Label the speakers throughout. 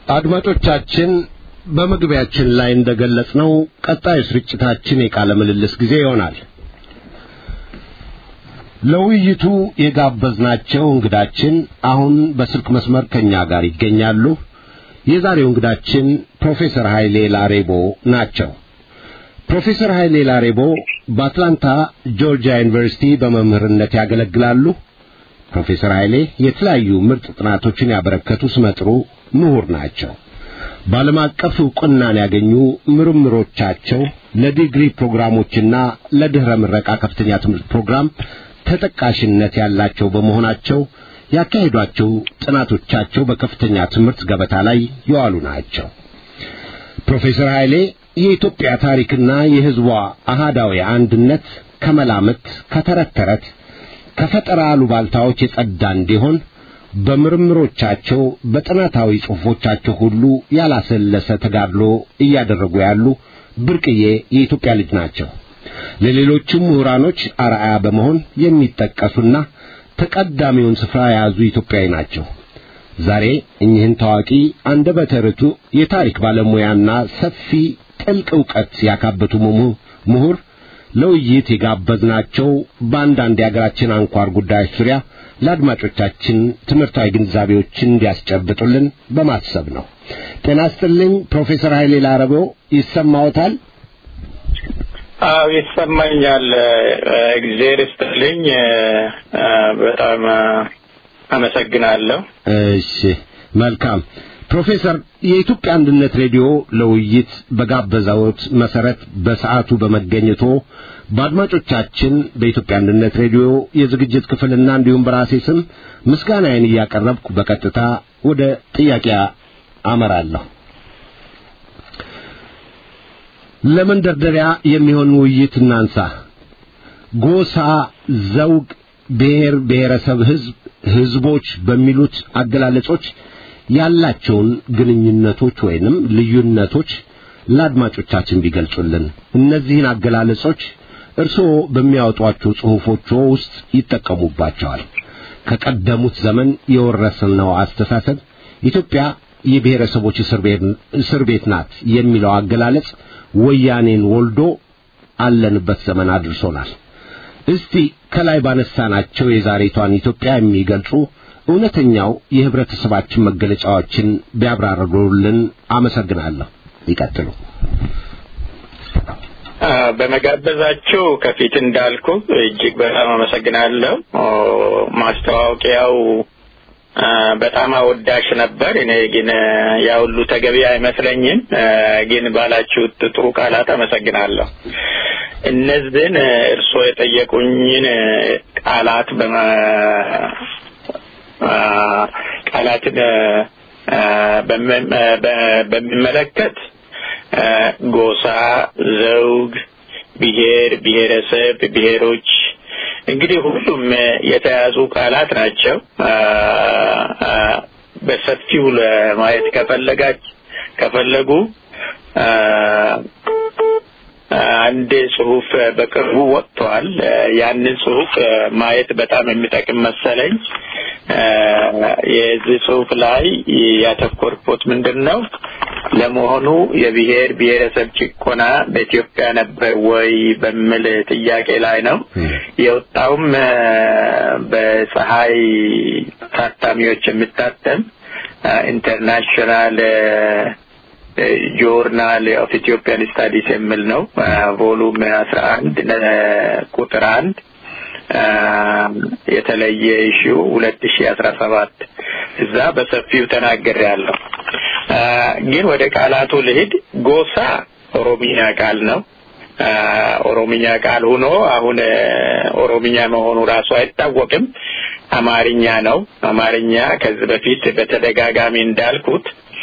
Speaker 1: አድማጮቻችን በመግቢያችን ላይ እንደገለጽነው ቀጣዩ ስርጭታችን የቃለ ምልልስ ጊዜ ይሆናል። ለውይይቱ የጋበዝናቸው እንግዳችን አሁን በስልክ መስመር ከኛ ጋር ይገኛሉ። የዛሬው እንግዳችን ፕሮፌሰር ኃይሌ ላሬቦ ናቸው። ፕሮፌሰር ኃይሌ ላሬቦ በአትላንታ ጆርጂያ ዩኒቨርሲቲ በመምህርነት ያገለግላሉ። ፕሮፌሰር ኃይሌ የተለያዩ ምርጥ ጥናቶችን ያበረከቱ ስመጥሩ ምሁር ናቸው። በዓለም አቀፍ ዕውቅናን ያገኙ ምርምሮቻቸው ለዲግሪ ፕሮግራሞችና ለድኅረ ምረቃ ከፍተኛ ትምህርት ፕሮግራም ተጠቃሽነት ያላቸው በመሆናቸው ያካሄዷቸው ጥናቶቻቸው በከፍተኛ ትምህርት ገበታ ላይ የዋሉ ናቸው። ፕሮፌሰር ኃይሌ የኢትዮጵያ ታሪክና የሕዝቧ አሃዳዊ አንድነት ከመላምት፣ ከተረት ተረት፣ ከፈጠራ አሉባልታዎች የጸዳ እንዲሆን በምርምሮቻቸው በጥናታዊ ጽሑፎቻቸው ሁሉ ያላሰለሰ ተጋድሎ እያደረጉ ያሉ ብርቅዬ የኢትዮጵያ ልጅ ናቸው። ለሌሎችም ምሁራኖች አርአያ በመሆን የሚጠቀሱና ተቀዳሚውን ስፍራ የያዙ ኢትዮጵያዊ ናቸው። ዛሬ እኚህን ታዋቂ አንደበተ ርቱዕ የታሪክ ባለሙያና ሰፊ ጥልቅ ዕውቀት ያካበቱ ምሁር ለውይይት የጋበዝናቸው በአንዳንድ የአገራችን አንኳር ጉዳዮች ዙሪያ ለአድማጮቻችን ትምህርታዊ ግንዛቤዎችን እንዲያስጨብጡልን በማሰብ ነው። ጤና ይስጥልኝ ፕሮፌሰር ኃይሌ ላረበው ይሰማዎታል?
Speaker 2: አዎ ይሰማኛል። እግዜር ይስጥልኝ። በጣም አመሰግናለሁ።
Speaker 1: እሺ መልካም ፕሮፌሰር የኢትዮጵያ አንድነት ሬዲዮ ለውይይት በጋበዛዎት መሰረት በሰዓቱ በመገኘቶ በአድማጮቻችን በኢትዮጵያ አንድነት ሬዲዮ የዝግጅት ክፍልና እንዲሁም በራሴ ስም ምስጋናዬን እያቀረብኩ በቀጥታ ወደ ጥያቄ አመራለሁ። ለመንደርደሪያ የሚሆን ውይይት እናንሳ። ጎሳ፣ ዘውግ፣ ብሔር፣ ብሔረሰብ፣ ህዝብ፣ ህዝቦች በሚሉት አገላለጾች ያላቸውን ግንኙነቶች ወይንም ልዩነቶች ለአድማጮቻችን ቢገልጹልን። እነዚህን አገላለጾች እርስዎ በሚያወጧቸው ጽሑፎች ውስጥ ይጠቀሙባቸዋል። ከቀደሙት ዘመን የወረስነው አስተሳሰብ ኢትዮጵያ የብሔረሰቦች እስር ቤት ናት የሚለው አገላለጽ ወያኔን ወልዶ አለንበት ዘመን አድርሶናል። እስቲ ከላይ ባነሳናቸው የዛሬቷን ኢትዮጵያ የሚገልጹ እውነተኛው የህብረተሰባችን መገለጫዎችን ቢያብራሩልን አመሰግናለሁ። ይቀጥሉ።
Speaker 2: በመጋበዛችሁ ከፊት እንዳልኩ እጅግ በጣም አመሰግናለሁ። ማስተዋወቂያው በጣም አወዳሽ ነበር። እኔ ግን ያ ሁሉ ተገቢ አይመስለኝም። ግን ባላችሁት ጥሩ ቃላት አመሰግናለሁ። እነዚህን እርስዎ የጠየቁኝን ቃላት በመ ቃላትን በሚመለከት ጎሳ፣ ዘውግ፣ ብሔር፣ ብሔረሰብ፣ ብሔሮች እንግዲህ ሁሉም የተያዙ ቃላት ናቸው። በሰፊው ለማየት ከፈለጋች ከፈለጉ አንድ ጽሁፍ በቅርቡ ወጥቷል። ያንን ጽሁፍ ማየት በጣም የሚጠቅም መሰለኝ። የዚህ ጽሁፍ ላይ ያተኮርኩት ምንድን ነው? ለመሆኑ የብሔር ብሔረሰብ ጭቆና በኢትዮጵያ ነበር ወይ በሚል ጥያቄ ላይ ነው። የወጣውም በፀሐይ ታታሚዎች የሚታተም ኢንተርናሽናል ጆርናል ኦፍ ኢትዮጵያን ስታዲስ የሚል ነው። ቮሉም አስራ አንድ ቁጥር አንድ የተለየ ኢሹ ሁለት ሺ አስራ ሰባት እዛ በሰፊው ተናገር ያለው ግን ወደ ቃላቱ ልሂድ። ጎሳ ኦሮሚኛ ቃል ነው። ኦሮሚኛ ቃል ሆኖ አሁን ኦሮሚኛ መሆኑ ራሱ አይታወቅም። አማርኛ ነው። አማርኛ ከዚህ በፊት በተደጋጋሚ እንዳልኩት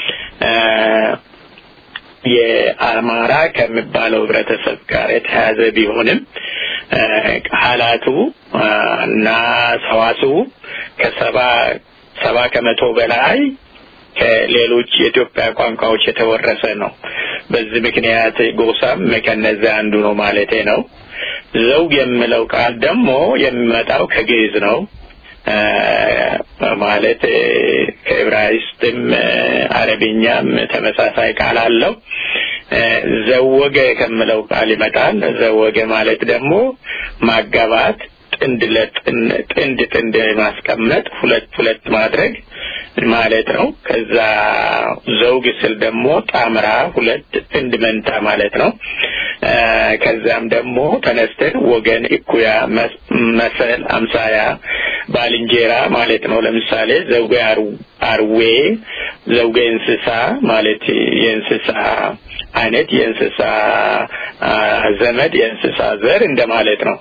Speaker 2: የአማራ ከሚባለው ህብረተሰብ ጋር የተያያዘ ቢሆንም ቃላቱ እና ሰዋስው ከሰባ ሰባ ከመቶ በላይ ከሌሎች የኢትዮጵያ ቋንቋዎች የተወረሰ ነው። በዚህ ምክንያት ጎሳም ከነዚያ አንዱ ነው ማለቴ ነው። ዘውግ የሚለው ቃል ደግሞ የሚመጣው ከግዕዝ ነው። ማለት ከዕብራይስጥም አረብኛም ተመሳሳይ ቃል አለው። ዘወገ ከምለው ቃል ይመጣል። ዘወገ ማለት ደግሞ ማጋባት፣ ጥንድ ጥንድ ጥንድ ማስቀመጥ፣ ሁለት ሁለት ማድረግ ማለት ነው። ከዛ ዘውግ ስል ደግሞ ጣምራ ሁለት ጥንድ መንታ ማለት ነው። ከዛም ደግሞ ተነስተን ወገን፣ እኩያ፣ መሰል፣ አምሳያ፣ ባልንጀራ ማለት ነው። ለምሳሌ ዘውገ አርዌ፣ ዘውገ እንስሳ ማለት የእንስሳ አይነት የእንስሳ ዘመድ የእንስሳ ዘር እንደማለት ነው።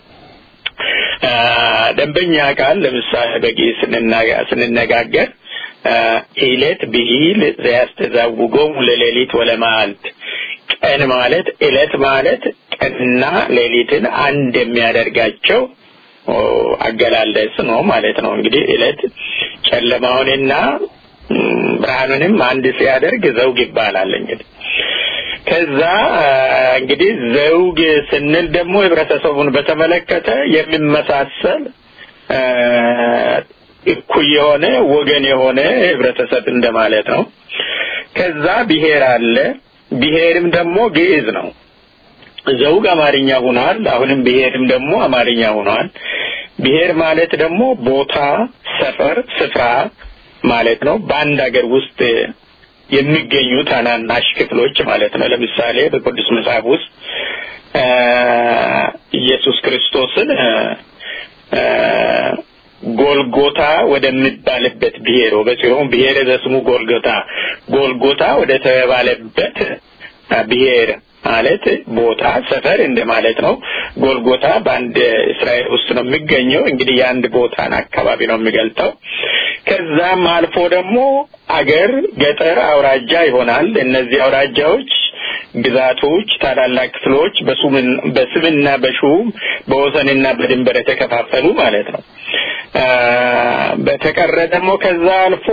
Speaker 2: ደንበኛ ቃል ለምሳሌ በግዕዝ ስንነጋገር ኢለት ብሂል ዘያስተዛውጎሙ ለሌሊት ወለመዓልት ቀን ማለት እለት ማለት ቀንና ሌሊትን አንድ የሚያደርጋቸው አገላለጽ ነው ማለት ነው። እንግዲህ እለት ጨለማውንና ብርሃኑንም አንድ ሲያደርግ ዘውግ ይባላል። እንግዲህ ከዛ እንግዲህ ዘውግ ስንል ደግሞ ህብረተሰቡን በተመለከተ የሚመሳሰል እኩይ የሆነ ወገን የሆነ ህብረተሰብ እንደማለት ነው። ከዛ ብሔር አለ። ብሔርም ደግሞ ግዕዝ ነው። ዘውግ አማርኛ ሆኗል። አሁንም ብሔርም ደግሞ አማርኛ ሆኗል። ብሔር ማለት ደግሞ ቦታ፣ ሰፈር፣ ስፍራ ማለት ነው። በአንድ ሀገር ውስጥ የሚገኙ ታናናሽ ክፍሎች ማለት ነው። ለምሳሌ በቅዱስ መጽሐፍ ውስጥ ኢየሱስ ክርስቶስን ጎልጎታ ወደሚባልበት ብሔር በጽዮን ብሔረ ዘስሙ ጎልጎታ ጎልጎታ ወደ ተባለበት ብሔር ማለት ቦታ ሰፈር እንደማለት ነው። ጎልጎታ በአንድ እስራኤል ውስጥ ነው የሚገኘው። እንግዲህ የአንድ ቦታን አካባቢ ነው የሚገልጠው። ከዛም አልፎ ደግሞ አገር፣ ገጠር፣ አውራጃ ይሆናል። እነዚህ አውራጃዎች ግዛቶች፣ ታላላቅ ክፍሎች በስምና በሹም በወሰንና በድንበር የተከፋፈሉ ማለት ነው። በተቀረ ደግሞ ከዛ አልፎ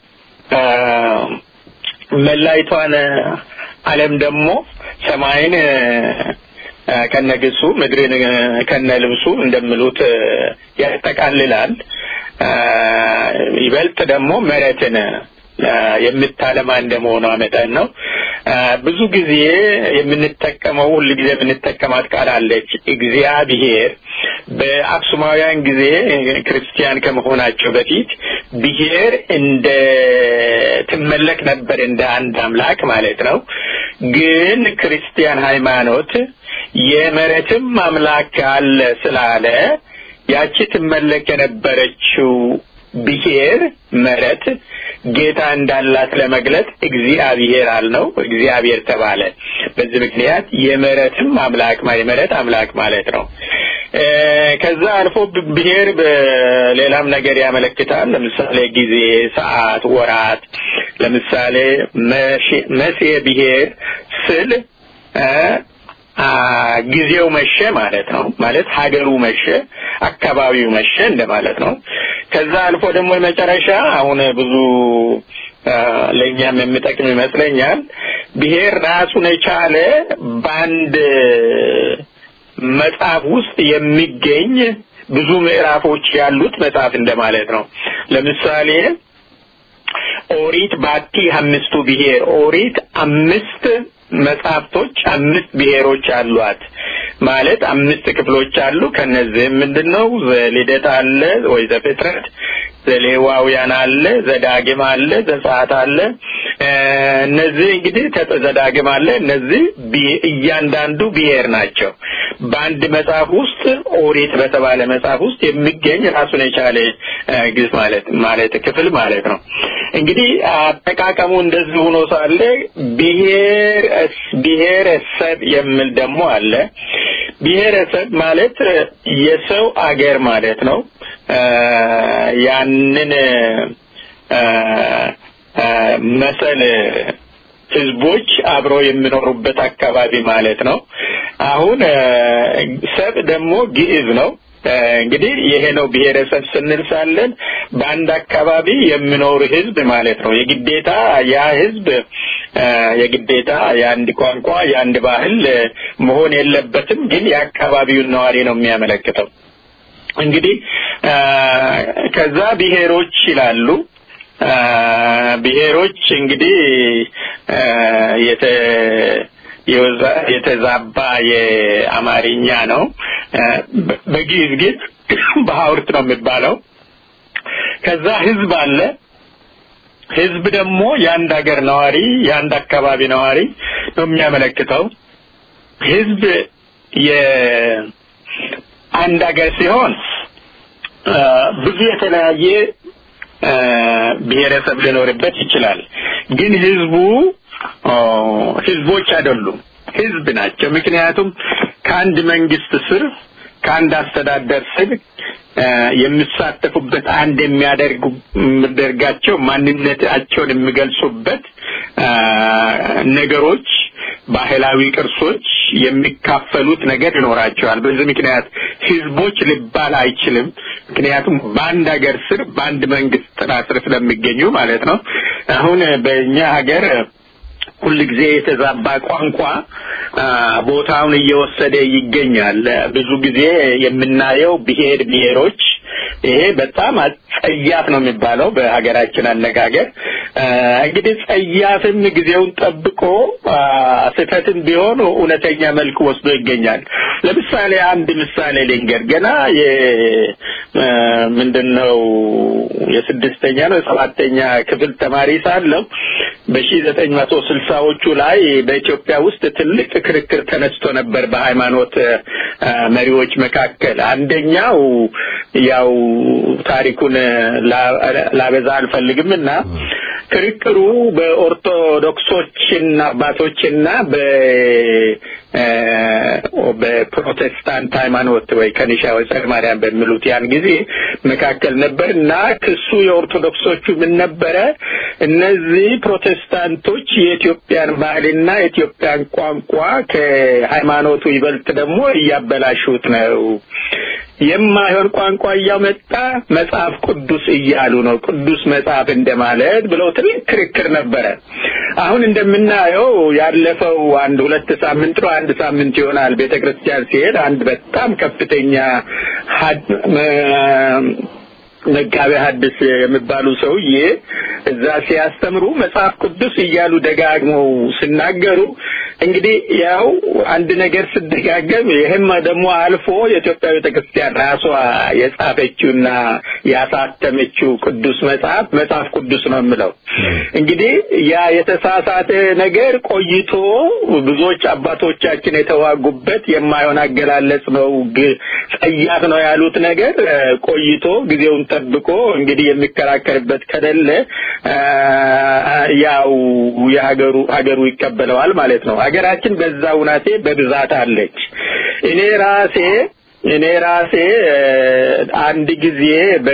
Speaker 2: መላይቷን ዓለም ደግሞ ሰማይን ከነግሱ ምድርን ከነልብሱ እንደሚሉት ያጠቃልላል። ይበልጥ ደግሞ መሬትን የምታለማ እንደመሆኗ መጠን ነው። ብዙ ጊዜ የምንጠቀመው ሁል ጊዜ የምንጠቀማት ቃል አለች እግዚአብሔር። በአክሱማውያን ጊዜ ክርስቲያን ከመሆናቸው በፊት ብሔር እንደ ትመለክ ነበር እንደ አንድ አምላክ ማለት ነው። ግን ክርስቲያን ሃይማኖት የመሬትም አምላክ አለ ስላለ ያቺ ትመለክ የነበረችው ብሔር መሬት ጌታ እንዳላት ለመግለጽ እግዚአብሔር አልነው፣ እግዚአብሔር ተባለ። በዚህ ምክንያት የመሬትም አምላክ የመሬት አምላክ ማለት ነው። ከዛ አልፎ ብሔር በሌላም ነገር ያመለክታል። ለምሳሌ ጊዜ፣ ሰዓት፣ ወራት። ለምሳሌ መሴ ብሔር ስል ጊዜው መሸ ማለት ነው። ማለት ሀገሩ መሸ፣ አካባቢው መሸ እንደማለት ነው። ከዛ አልፎ ደግሞ የመጨረሻ አሁን ብዙ ለእኛም የሚጠቅም ይመስለኛል። ብሔር ራሱን የቻለ በአንድ መጽሐፍ ውስጥ የሚገኝ ብዙ ምዕራፎች ያሉት መጽሐፍ እንደማለት ነው። ለምሳሌ ኦሪት ባቲ አምስቱ ብሔር ኦሪት አምስት መጽሐፍቶች አምስት ብሔሮች አሏት ማለት አምስት ክፍሎች አሉ። ከነዚህም ምንድን ነው ዘልደት አለ ወይ ዘፍጥረት፣ ዘሌዋውያን አለ፣ ዘዳግም አለ፣ ዘጸአት አለ። እነዚህ እንግዲህ ዘዳግም አለ። እነዚህ እያንዳንዱ ብሔር ናቸው። በአንድ መጽሐፍ ውስጥ ኦሪት በተባለ መጽሐፍ ውስጥ የሚገኝ ራሱን የቻለ ግዝ ማለት ማለት ክፍል ማለት ነው። እንግዲህ አጠቃቀሙ እንደዚህ ሆኖ ሳለ ብሔር ብሔረሰብ የሚል ደግሞ አለ። ብሔረሰብ ማለት የሰው አገር ማለት ነው። ያንን መሰል ህዝቦች አብረው የሚኖሩበት አካባቢ ማለት ነው። አሁን ሰብ ደግሞ ግዕዝ ነው። እንግዲህ ይሄ ነው ብሔረሰብ ስንል ሳለን በአንድ አካባቢ የሚኖር ህዝብ ማለት ነው። የግዴታ ያ ህዝብ የግዴታ የአንድ ቋንቋ የአንድ ባህል መሆን የለበትም፣ ግን የአካባቢውን ነዋሪ ነው የሚያመለክተው። እንግዲህ ከዛ ብሔሮች ይላሉ። ብሔሮች እንግዲህ የተ የተዛባ የአማርኛ ነው። በግዕዝ ግን በሐውርት ነው የሚባለው። ከዛ ህዝብ አለ። ህዝብ ደግሞ የአንድ ሀገር ነዋሪ፣ የአንድ አካባቢ ነዋሪ ነው የሚያመለክተው። ህዝብ የአንድ ሀገር ሲሆን ብዙ የተለያየ ብሔረሰብ ሊኖርበት ይችላል። ግን ህዝቡ ህዝቦች አይደሉም፣ ህዝብ ናቸው። ምክንያቱም ከአንድ መንግስት ስር ከአንድ አስተዳደር ስር የሚሳተፉበት አንድ የሚያደርጉ የሚያደርጋቸው ማንነታቸውን የሚገልጹበት ነገሮች፣ ባህላዊ ቅርሶች የሚካፈሉት ነገር ይኖራቸዋል። በዚህ ምክንያት ህዝቦች ሊባል አይችልም። ምክንያቱም በአንድ ሀገር ስር በአንድ መንግስት ጥላ ስር ስለሚገኙ ማለት ነው። አሁን በእኛ ሀገር ሁል ጊዜ የተዛባ ቋንቋ ቦታውን እየወሰደ ይገኛል። ብዙ ጊዜ የምናየው ብሔር ብሔሮች ይሄ በጣም ጸያፍ ነው የሚባለው በሀገራችን አነጋገር። እንግዲህ ጸያፍም ጊዜውን ጠብቆ ስህተትም ቢሆን እውነተኛ መልክ ወስዶ ይገኛል። ለምሳሌ አንድ ምሳሌ ልንገር። ገና ምንድን ነው የስድስተኛ ነው የሰባተኛ ክፍል ተማሪ ሳለሁ በሺ ዘጠኝ መቶ ስልሳዎቹ ላይ በኢትዮጵያ ውስጥ ትልቅ ክርክር ተነስቶ ነበር በሃይማኖት መሪዎች መካከል። አንደኛው ያው ታሪኩን ላበዛ አልፈልግም እና ክርክሩ በኦርቶዶክሶችና አባቶችና በ በፕሮቴስታንት ሃይማኖት ወይ ከኒሻ ወይ ጸረ ማርያም በሚሉት ያን ጊዜ መካከል ነበር እና ክሱ የኦርቶዶክሶቹ ምን ነበረ? እነዚህ ፕሮቴስታንቶች የኢትዮጵያን ባህልና የኢትዮጵያን ቋንቋ ከሃይማኖቱ ይበልጥ ደግሞ እያበላሹት ነው። የማይሆን ቋንቋ እያመጣ መጽሐፍ ቅዱስ እያሉ ነው። ቅዱስ መጽሐፍ እንደማለት ብለው ትልቅ ክርክር ነበረ። አሁን እንደምናየው ያለፈው አንድ ሁለት ሳምንት ነው አንድ ሳምንት ይሆናል ቤተ ክርስቲያን ሲሄድ አንድ በጣም ከፍተኛ መጋቤ ሐዲስ የሚባሉ ሰውዬ እዛ ሲያስተምሩ መጽሐፍ ቅዱስ እያሉ ደጋግመው ሲናገሩ እንግዲህ ያው አንድ ነገር ስደጋገም ይህም ደግሞ አልፎ የኢትዮጵያ ቤተ ክርስቲያን ራሷ የጻፈችውና ያሳተመችው ቅዱስ መጽሐፍ መጽሐፍ ቅዱስ ነው የምለው። እንግዲህ ያ የተሳሳተ ነገር ቆይቶ ብዙዎች አባቶቻችን የተዋጉበት የማይሆን አገላለጽ ነው፣ ጸያፍ ነው ያሉት ነገር ቆይቶ ጊዜውን ጠብቆ እንግዲህ የሚከራከርበት ከሌለ ያው የሀገሩ ሀገሩ ይቀበለዋል ማለት ነው። ሀገራችን በዛ ውናቴ በብዛት አለች። እኔ ራሴ እኔ ራሴ አንድ ጊዜ በ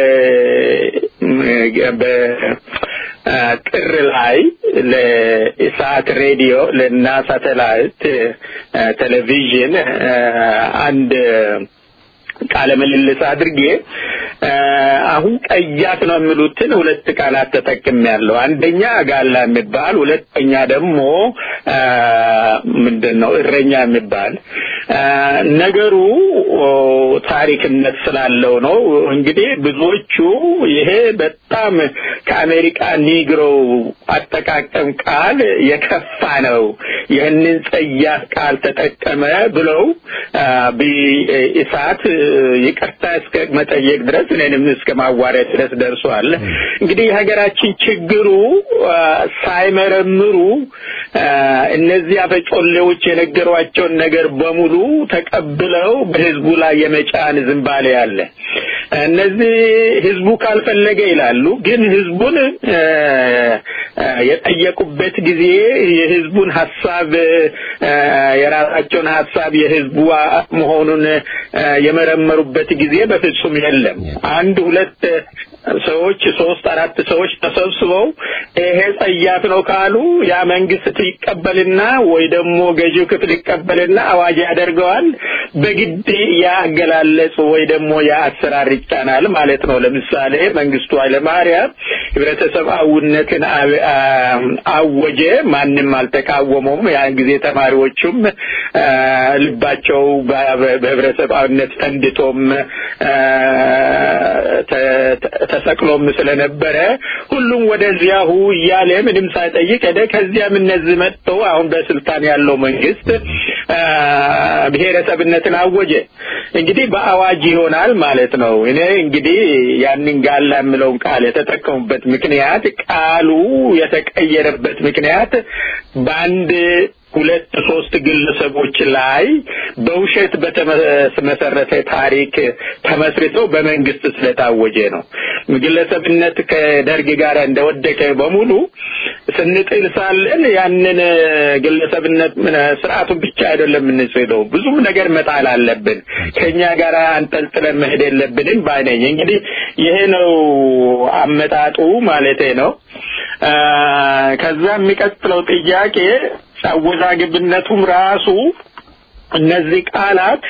Speaker 2: በጥር ላይ ለኢሳት ሬዲዮ ለና ሳተላይት ቴሌቪዥን አንድ ቃለ ምልልስ አድርጌ አሁን ቀያት ነው የሚሉትን ሁለት ቃላት ተጠቅሜያለሁ። አንደኛ ጋላ የሚባል ሁለተኛ ደግሞ ምንድን ነው እረኛ የሚባል ነገሩ ታሪክነት ስላለው ነው። እንግዲህ ብዙዎቹ ይሄ በጣም ከአሜሪካ ኒግሮ አጠቃቀም ቃል የከፋ ነው፣ ይህንን ጸያፍ ቃል ተጠቀመ ብለው ኢሳት ይቅርታ እስከ መጠየቅ ድረስ እኔንም እስከ ማዋረድ ድረስ ደርሷል። እንግዲህ የሀገራችን ችግሩ ሳይመረምሩ እነዚህ አፈጮሌዎች የነገሯቸውን ነገር በሙሉ ተቀብለው በህዝቡ ላይ የመጫን ዝንባሌ አለ። እነዚህ ህዝቡ ካልፈለገ ይላሉ፣ ግን ህዝቡን የጠየቁበት ጊዜ የህዝቡን ሀሳብ የራሳቸውን ሀሳብ የህዝቡ መሆኑን የመረመሩበት ጊዜ በፍጹም የለም። አንድ ሁለት ሰዎች ሶስት አራት ሰዎች ተሰብስበው ይሄ ጸያፍ ነው ካሉ ያ መንግስት ይቀበልና ወይ ደግሞ ገዢው ክፍል ይቀበልና አዋጅ ያደርገዋል። በግድ ያ አገላለጽ ወይ ደግሞ ያ አሰራር ይጫናል ማለት ነው። ለምሳሌ መንግስቱ ኃይለማርያም ህብረተሰባዊነትን አወጀ። ማንም አልተቃወመውም። ያን ጊዜ ተማሪዎቹም ልባቸው በህብረተሰባዊነት ፈንድቶም ተሰቅሎም ስለነበረ ሁሉም ወደዚያሁ እያለ ምንም ሳይጠይቅ ሄደ። ከዚያም እነዚህ መጥተው አሁን በስልጣን ያለው መንግስት ብሔረሰብነትን አወጀ። እንግዲህ በአዋጅ ይሆናል ማለት ነው። እኔ እንግዲህ ያንን ጋላ የምለውን ቃል የተጠቀሙበት ምክንያት ቃሉ የተቀየረበት ምክንያት በአንድ ሁለት ሶስት ግለሰቦች ላይ በውሸት በተመሰረተ ታሪክ ተመስርተው በመንግስት ስለታወጀ ነው። ግለሰብነት ከደርግ ጋር እንደወደቀ በሙሉ ስንጥል ሳለን ያንን ግለሰብነት ስርዓቱን ብቻ አይደለም የምንስለው፣ ብዙም ነገር መጣል አለብን። ከኛ ጋር አንጠልጥለን መሄድ የለብንም ባይነኝ። እንግዲህ ይሄ ነው አመጣጡ ማለቴ ነው። ከዛ የሚቀጥለው ጥያቄ አወዛግብነቱም ራሱ እነዚህ ቃላት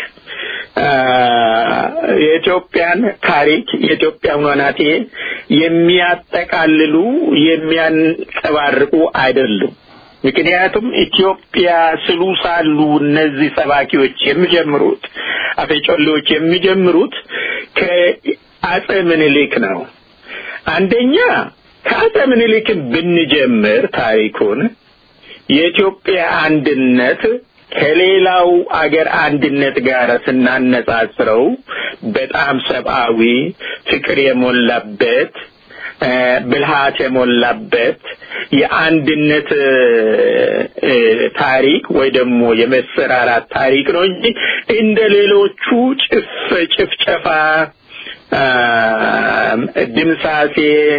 Speaker 2: የኢትዮጵያን ታሪክ የኢትዮጵያን ወናቴ የሚያጠቃልሉ የሚያንጸባርቁ አይደሉም። ምክንያቱም ኢትዮጵያ ስሉ ሳሉ እነዚህ ሰባኪዎች የሚጀምሩት አፈጮሌዎች የሚጀምሩት ከአጼ ምኒልክ ነው። አንደኛ ከአጼ ምኒልክን ብንጀምር ታሪኩን የኢትዮጵያ አንድነት ከሌላው አገር አንድነት ጋር ስናነጻጽረው በጣም ሰብአዊ ፍቅር የሞላበት ብልሃት የሞላበት የአንድነት ታሪክ ወይ ደግሞ የመሰራራት ታሪክ ነው እንጂ እንደ ሌሎቹ ጭፍ ጭፍጨፋ፣ ድምሳሴ፣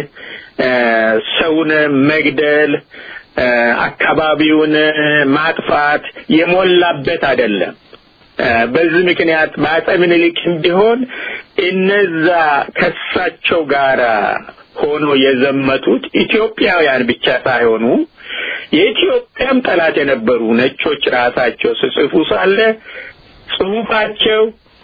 Speaker 2: ሰውን መግደል አካባቢውን ማጥፋት የሞላበት አይደለም። በዚህ ምክንያት በአጼ ምኒልክም ቢሆን እነዛ ከሳቸው ጋር ሆኖ የዘመቱት ኢትዮጵያውያን ብቻ ሳይሆኑ የኢትዮጵያም ጠላት የነበሩ ነጮች ራሳቸው ስጽፉ ሳለ ጽሁፋቸው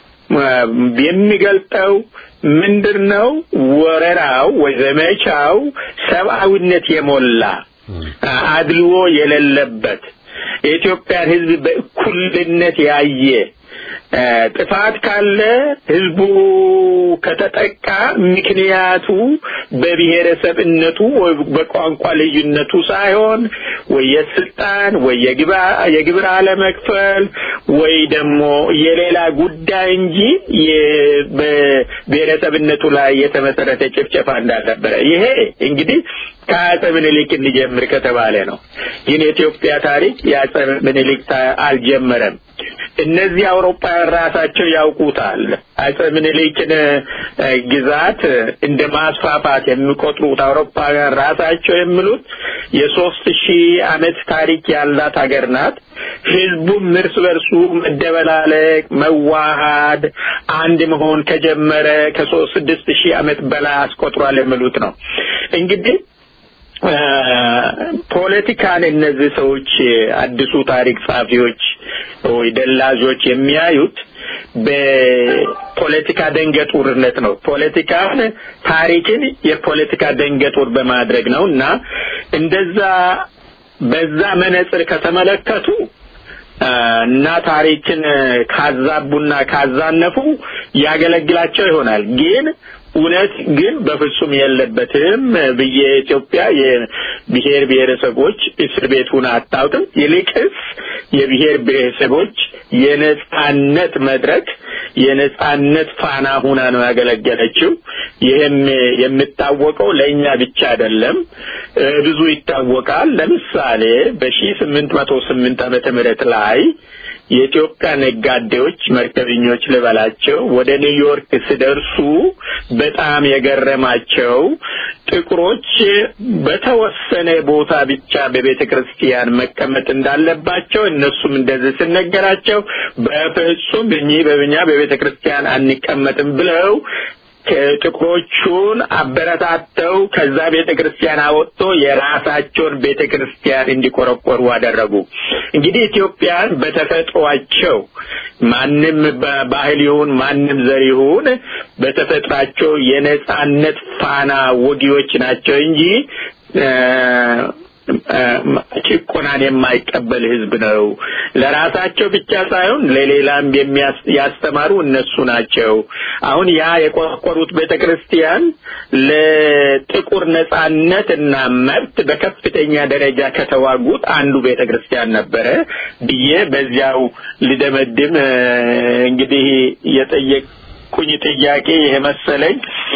Speaker 2: የሚገልጠው ምንድን ነው? ወረራው ወይ ዘመቻው ሰብአዊነት የሞላ አድልዎ የሌለበት የኢትዮጵያን ሕዝብ በእኩልነት ያየ ጥፋት ካለ ህዝቡ ከተጠቃ ምክንያቱ በብሔረሰብነቱ ወይ በቋንቋ ልዩነቱ ሳይሆን ወይ የስልጣን ወይ የግብር አለመክፈል ወይ ደግሞ የሌላ ጉዳይ እንጂ በብሔረሰብነቱ ላይ የተመሰረተ ጭፍጨፋ እንዳልነበረ ይሄ እንግዲህ ከአጼ ምኒልክ እንጀምር ከተባለ ነው። ግን የኢትዮጵያ ታሪክ የአጼ ምኒልክ አልጀመረም። እነዚህ አውሮፓውያን ራሳቸው ያውቁታል። አጼ ምኒልክን ግዛት እንደ ማስፋፋት የሚቆጥሩት አውሮፓውያን ራሳቸው የሚሉት የሶስት ሺህ ዓመት ታሪክ ያላት ሀገር ናት። ህዝቡም እርስ በርሱ መደበላለቅ፣ መዋሃድ፣ አንድ መሆን ከጀመረ ከሶስት ስድስት ሺህ ዓመት በላይ አስቆጥሯል የሚሉት ነው እንግዲህ ፖለቲካን እነዚህ ሰዎች አዲሱ ታሪክ ጸሐፊዎች ወይ ደላዦች የሚያዩት በፖለቲካ ደንገጡርነት ነው። ፖለቲካን ታሪክን የፖለቲካ ደንገጡር በማድረግ ነው እና እንደዛ በዛ መነጽር ከተመለከቱ እና ታሪክን ካዛቡና ካዛነፉ ያገለግላቸው ይሆናል ግን እውነት ግን በፍጹም የለበትም ብዬ ኢትዮጵያ የብሔር ብሔረሰቦች እስር ቤት ሁና አታውቅም። ይልቅስ የብሔር ብሔረሰቦች የነጻነት መድረክ የነጻነት ፋና ሁና ነው ያገለገለችው። ይህም የሚታወቀው ለእኛ ብቻ አይደለም፣ ብዙ ይታወቃል። ለምሳሌ በሺህ ስምንት መቶ ስምንት ዓመተ ምህረት ላይ የኢትዮጵያ ነጋዴዎች መርከበኞች ልበላቸው ወደ ኒውዮርክ ሲደርሱ በጣም የገረማቸው ጥቁሮች በተወሰነ ቦታ ብቻ በቤተ ክርስቲያን መቀመጥ እንዳለባቸው እነሱም እንደዚህ ሲነገራቸው በፍጹም እኚህ በብኛ በቤተ ክርስቲያን አንቀመጥም ብለው ጥቁሮቹን አበረታተው ከዛ ቤተ ክርስቲያን አወጥቶ የራሳቸውን ቤተ ክርስቲያን እንዲቆረቆሩ አደረጉ። እንግዲህ ኢትዮጵያን በተፈጥሯቸው ማንም በባህል ይሁን ማንም ዘር ይሁን በተፈጥሯቸው የነጻነት ፋና ወጊዎች ናቸው እንጂ ጭቆናን የማይቀበል ህዝብ ነው። ለራሳቸው ብቻ ሳይሆን ለሌላም ያስተማሩ እነሱ ናቸው። አሁን ያ የቆረቆሩት ቤተ ክርስቲያን ለጥቁር ነጻነት እና መብት በከፍተኛ ደረጃ ከተዋጉት አንዱ ቤተ ክርስቲያን ነበረ ብዬ በዚያው ልደመድም እንግዲህ የጠየቁኝ ጥያቄ ይሄ መሰለኝ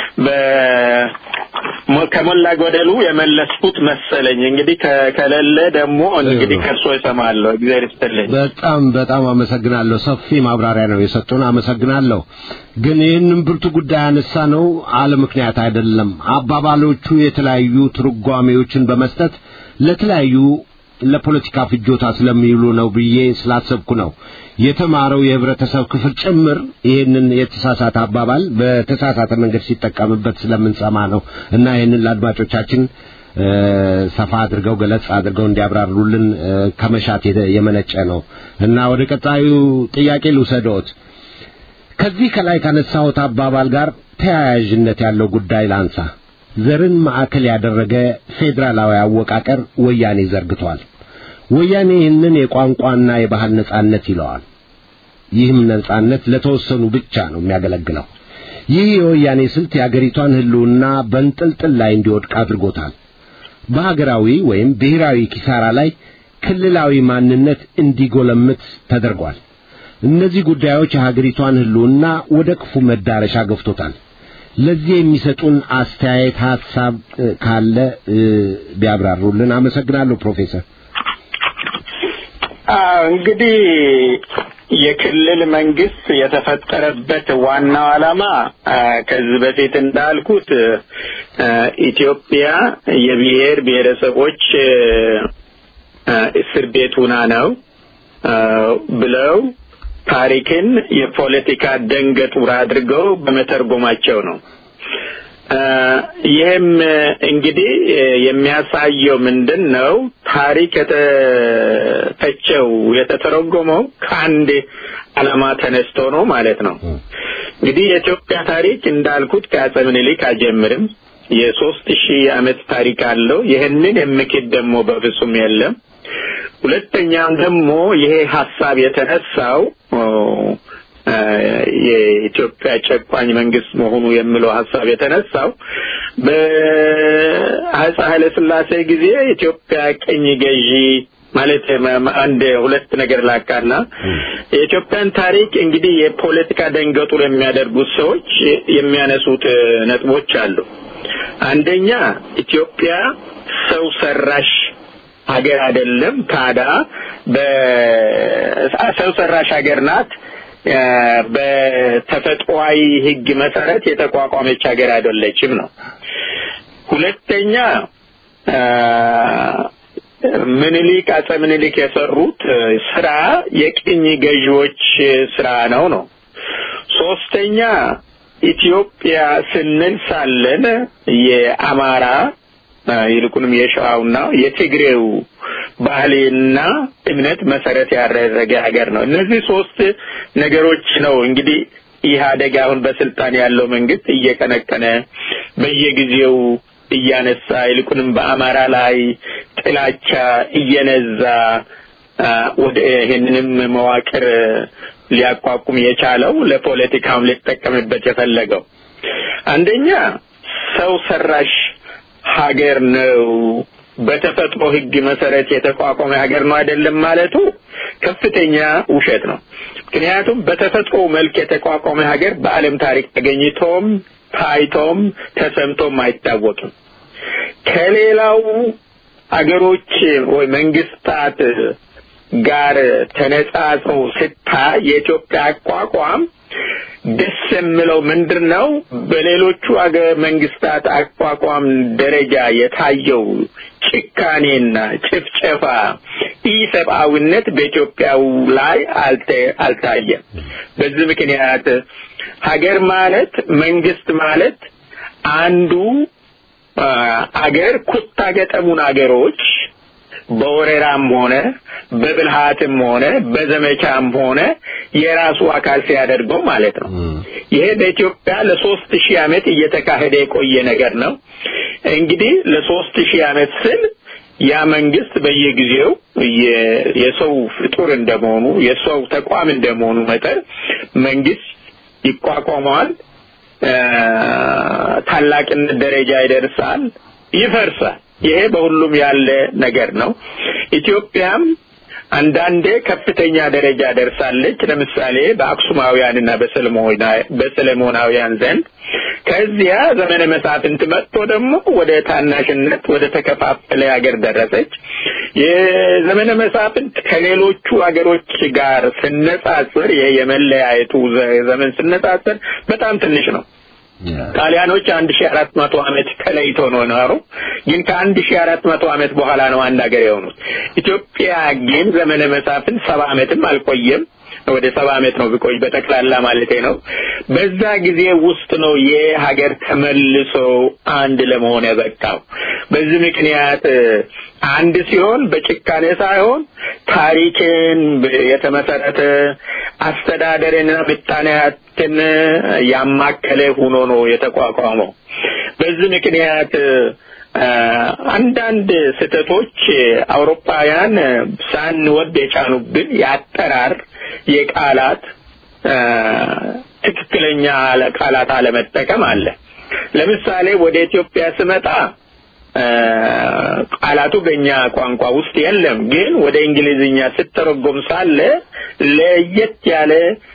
Speaker 2: ከሞላ ጎደሉ የመለስኩት መሰለኝ። እንግዲህ ከሌለ ደግሞ እንግዲህ ከእርሶ እሰማለሁ። እግዚአብሔር ይስጥልኝ።
Speaker 1: በጣም በጣም አመሰግናለሁ። ሰፊ ማብራሪያ ነው የሰጡን። አመሰግናለሁ። ግን ይህንን ብርቱ ጉዳይ ያነሳ ነው አለ ምክንያት አይደለም። አባባሎቹ የተለያዩ ትርጓሜዎችን በመስጠት ለተለያዩ ለፖለቲካ ፍጆታ ስለሚውሉ ነው ብዬ ስላሰብኩ ነው። የተማረው የህብረተሰብ ክፍል ጭምር ይህንን የተሳሳተ አባባል በተሳሳተ መንገድ ሲጠቀምበት ስለምንሰማ ነው እና ይህንን ለአድማጮቻችን ሰፋ አድርገው ገለጽ አድርገው እንዲያብራሩልን ከመሻት የመነጨ ነው እና ወደ ቀጣዩ ጥያቄ ልውሰዶት። ከዚህ ከላይ ካነሳሁት አባባል ጋር ተያያዥነት ያለው ጉዳይ ላንሳ። ዘርን ማዕከል ያደረገ ፌዴራላዊ አወቃቀር ወያኔ ዘርግቷል። ወያኔ ይህንን የቋንቋና የባህል ነጻነት ይለዋል። ይህም ነጻነት ለተወሰኑ ብቻ ነው የሚያገለግለው። ይህ የወያኔ ስልት የአገሪቷን ህልውና በንጥልጥል ላይ እንዲወድቅ አድርጎታል። በሀገራዊ ወይም ብሔራዊ ኪሳራ ላይ ክልላዊ ማንነት እንዲጎለምት ተደርጓል። እነዚህ ጉዳዮች የሀገሪቷን ህልውና ወደ ክፉ መዳረሻ ገፍቶታል። ለዚህ የሚሰጡን አስተያየት ሐሳብ ካለ ቢያብራሩልን አመሰግናለሁ ፕሮፌሰር።
Speaker 2: እንግዲህ የክልል መንግስት የተፈጠረበት ዋናው ዓላማ ከዚህ በፊት እንዳልኩት ኢትዮጵያ የብሔር ብሔረሰቦች እስር ቤት ሁና ነው ብለው ታሪክን የፖለቲካ ደንገጡር አድርገው በመተርጎማቸው ነው። ይህም እንግዲህ የሚያሳየው ምንድን ነው? ታሪክ የተተቸው የተተረጎመው ከአንድ ዓላማ ተነስቶ ነው ማለት ነው። እንግዲህ የኢትዮጵያ ታሪክ እንዳልኩት ከአፄ ምኒልክ አይጀምርም። የሶስት ሺህ ዓመት ታሪክ አለው። ይህንን የምክድ ደግሞ በፍጹም የለም። ሁለተኛም ደግሞ ይሄ ሀሳብ የተነሳው የኢትዮጵያ ጨቋኝ መንግስት መሆኑ የሚለው ሀሳብ የተነሳው በአፄ ኃይለ ሥላሴ ጊዜ ኢትዮጵያ ቅኝ ገዢ ማለት አንድ ሁለት ነገር ላካና የኢትዮጵያን ታሪክ እንግዲህ የፖለቲካ ደንገጡር የሚያደርጉት ሰዎች የሚያነሱት ነጥቦች አሉ። አንደኛ ኢትዮጵያ ሰው ሰራሽ ሀገር አይደለም፣ ታዳ በሰው ሰራሽ ሀገር ናት። በተፈጥሯዊ ሕግ መሰረት የተቋቋመች ሀገር አይደለችም ነው። ሁለተኛ ምኒልክ አፄ ምኒልክ የሰሩት ስራ የቅኝ ገዢዎች ስራ ነው ነው። ሶስተኛ ኢትዮጵያ ስንል ሳለን የአማራ ይልቁንም የሸዋውና የትግሬው ባህልና እምነት መሰረት ያደረገ ሀገር ነው። እነዚህ ሶስት ነገሮች ነው እንግዲህ ኢህአደግ አሁን በስልጣን ያለው መንግስት እየቀነቀነ በየጊዜው እያነሳ ይልቁንም በአማራ ላይ ጥላቻ እየነዛ ወደ ይህንንም መዋቅር ሊያቋቁም የቻለው ለፖለቲካም ሊጠቀምበት የፈለገው አንደኛ ሰው ሰራሽ ሀገር ነው። በተፈጥሮ ሕግ መሰረት የተቋቋመ ሀገር ነው አይደለም ማለቱ ከፍተኛ ውሸት ነው። ምክንያቱም በተፈጥሮ መልክ የተቋቋመ ሀገር በዓለም ታሪክ ተገኝቶም ታይቶም ተሰምቶም አይታወቅም። ከሌላው አገሮች ወይ መንግስታት ጋር ተነጻጽሮ ስታይ የኢትዮጵያ አቋቋም ደስ የሚለው ምንድን ነው? በሌሎቹ አገር መንግስታት አቋቋም ደረጃ የታየው ጭካኔና ጭፍጨፋ፣ ኢሰብአዊነት በኢትዮጵያው ላይ አልታየም። በዚህ ምክንያት ሀገር ማለት መንግስት ማለት አንዱ አገር ኩታ ገጠሙን አገሮች በወረራም ሆነ በብልሃትም ሆነ በዘመቻም ሆነ የራሱ አካል ሲያደርገው ማለት ነው። ይሄ በኢትዮጵያ ለሶስት ሺህ ዓመት እየተካሄደ የቆየ ነገር ነው። እንግዲህ ለሶስት ሺህ ዓመት ስል ያ መንግስት በየጊዜው የሰው ፍጡር እንደመሆኑ የሰው ተቋም እንደመሆኑ መጠን መንግስት ይቋቋመዋል፣ ታላቅነት ደረጃ ይደርሳል፣ ይፈርሳል። ይሄ በሁሉም ያለ ነገር ነው። ኢትዮጵያም አንዳንዴ ከፍተኛ ደረጃ ደርሳለች። ለምሳሌ በአክሱማውያንና በሰለሞናውያን ዘንድ ከዚያ ዘመነ መሳፍንት መጥቶ ደግሞ ወደ ታናሽነት ወደ ተከፋፈለ ሀገር ደረሰች። የዘመነ መሳፍንት ከሌሎቹ ሀገሮች ጋር ስነጻጽር የመለያየቱ ዘመን ስነጻጽር በጣም ትንሽ ነው። ጣሊያኖች አንድ ሺህ አራት መቶ ዓመት ተለይቶ ነው ኖሩ። ግን ከአንድ ሺህ አራት መቶ ዓመት በኋላ ነው አንድ ሀገር የሆኑት። ኢትዮጵያ ግን ዘመነ መሳፍንት ሰባ ዓመትም አልቆየም። ወደ ሰባ ዓመት ነው ቢቆይ በጠቅላላ ማለቴ ነው። በዛ ጊዜ ውስጥ ነው ይህ ሀገር ተመልሶ አንድ ለመሆን የበቃው። በዚህ ምክንያት አንድ ሲሆን በጭካኔ ሳይሆን ታሪክን የተመሰረተ አስተዳደርንና ምጣኔያትን ያማከለ ሆኖ ነው የተቋቋመው። በዚህ ምክንያት አንዳንድ ስህተቶች አውሮፓውያን ሳንወድ የጫኑብን የአጠራር የቃላት ትክክለኛ ቃላት አለመጠቀም አለ። ለምሳሌ ወደ ኢትዮጵያ ስመጣ ቃላቱ በእኛ ቋንቋ ውስጥ የለም፣ ግን ወደ እንግሊዝኛ ስተረጎም ሳለ ለየት ያለ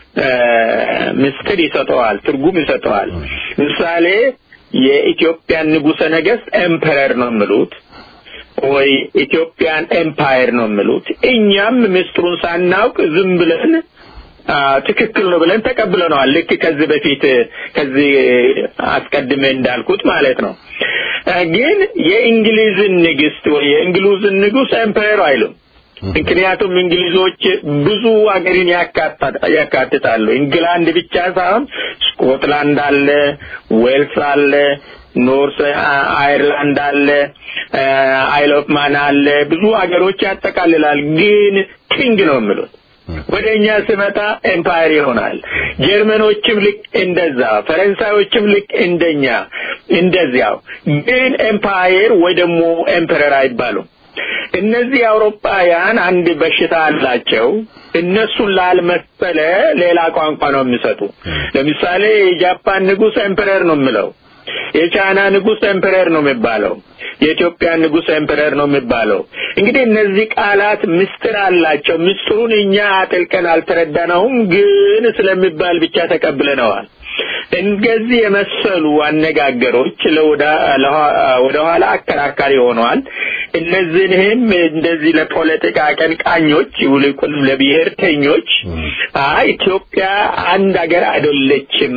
Speaker 2: ምስጢር ይሰጠዋል፣ ትርጉም ይሰጠዋል። ምሳሌ የኢትዮጵያን ንጉሠ ነገሥት ኤምፐረር ነው የሚሉት ወይ ኢትዮጵያን ኤምፓየር ነው የሚሉት። እኛም ምስጢሩን ሳናውቅ ዝም ብለን ትክክል ነው ብለን ተቀብለነዋል። ልክ ከዚህ በፊት ከዚህ አስቀድሜ እንዳልኩት ማለት ነው። ግን የእንግሊዝን ንግስት ወይ የእንግሊዝን ንጉስ ኤምፓየር አይሉም። ምክንያቱም እንግሊዞች ብዙ ሀገርን ያካትታሉ። ኢንግላንድ ብቻ ሳይሆን ስኮትላንድ አለ፣ ዌልስ አለ፣ ኖርስ አይርላንድ አለ፣ አይል ኦፍ ማን አለ፣ ብዙ ሀገሮች ያጠቃልላል። ግን ኪንግ ነው የሚሉት ወደ እኛ ስመጣ ኤምፓየር ይሆናል። ጀርመኖችም ልክ እንደዛ፣ ፈረንሳዮችም ልክ እንደኛ እንደዚያው። ግን ኤምፓየር ወይ ደግሞ ኤምፐረር አይባሉም። እነዚህ አውሮፓውያን አንድ በሽታ አላቸው። እነሱን ላልመሰለ ሌላ ቋንቋ ነው የሚሰጡ። ለምሳሌ የጃፓን ንጉሥ ኤምፐረር ነው የሚለው፣ የቻይና ንጉሥ ኤምፐረር ነው የሚባለው፣ የኢትዮጵያ ንጉሥ ኤምፐረር ነው የሚባለው። እንግዲህ እነዚህ ቃላት ምስጢር አላቸው። ምስጢሩን እኛ አጥልቀን አልተረዳነውም፣ ግን ስለሚባል ብቻ ተቀብለነዋል። እንደዚህ የመሰሉ አነጋገሮች ወደ ኋላ አከራካሪ ሆነዋል። እነዚህንም እንደዚህ ለፖለቲካ አቀንቃኞች ይልቁንም ለብሔርተኞች አይ ኢትዮጵያ አንድ ሀገር አይደለችም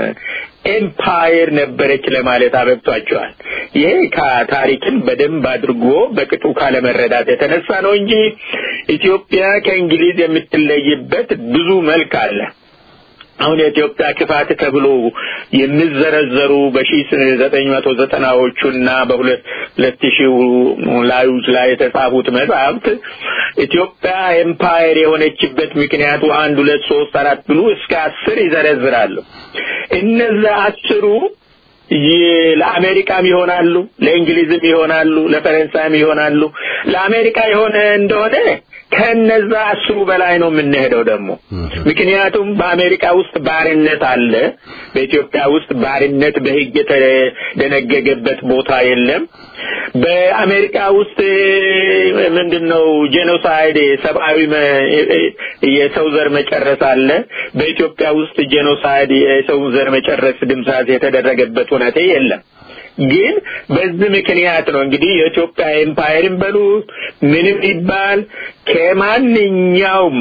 Speaker 2: ኤምፓየር ነበረች ለማለት አበብቷቸዋል። ይሄ ከታሪክን በደንብ አድርጎ በቅጡ ካለመረዳት የተነሳ ነው እንጂ ኢትዮጵያ ከእንግሊዝ የምትለይበት ብዙ መልክ አለ። አሁን የኢትዮጵያ ክፋት ተብሎ የሚዘረዘሩ በሺ ዘጠኝ መቶ ዘጠናዎቹና በሁለት ሁለት ሺህ ላዮች ላይ የተጻፉት መጽሐፍት ኢትዮጵያ ኤምፓየር የሆነችበት ምክንያቱ አንድ ሁለት ሶስት አራት ብሉ እስከ አስር ይዘረዝራሉ። እነዛ አስሩ ለአሜሪካም ይሆናሉ፣ ለእንግሊዝም ይሆናሉ፣ ለፈረንሳይም ይሆናሉ። ለአሜሪካ የሆነ እንደሆነ ከነዛ አስሩ በላይ ነው የምንሄደው ደግሞ ምክንያቱም በአሜሪካ ውስጥ ባርነት አለ። በኢትዮጵያ ውስጥ ባርነት በሕግ የተደነገገበት ቦታ የለም። በአሜሪካ ውስጥ ምንድን ነው ጄኖሳይድ ሰብአዊ የሰው ዘር መጨረስ አለ። በኢትዮጵያ ውስጥ ጄኖሳይድ የሰው ዘር መጨረስ ድምሳት የተደረገበት ሁኔታ የለም። ግን በዚህ ምክንያት ነው እንግዲህ የኢትዮጵያ ኤምፓየርን በሉ ምንም ይባል ከማንኛውም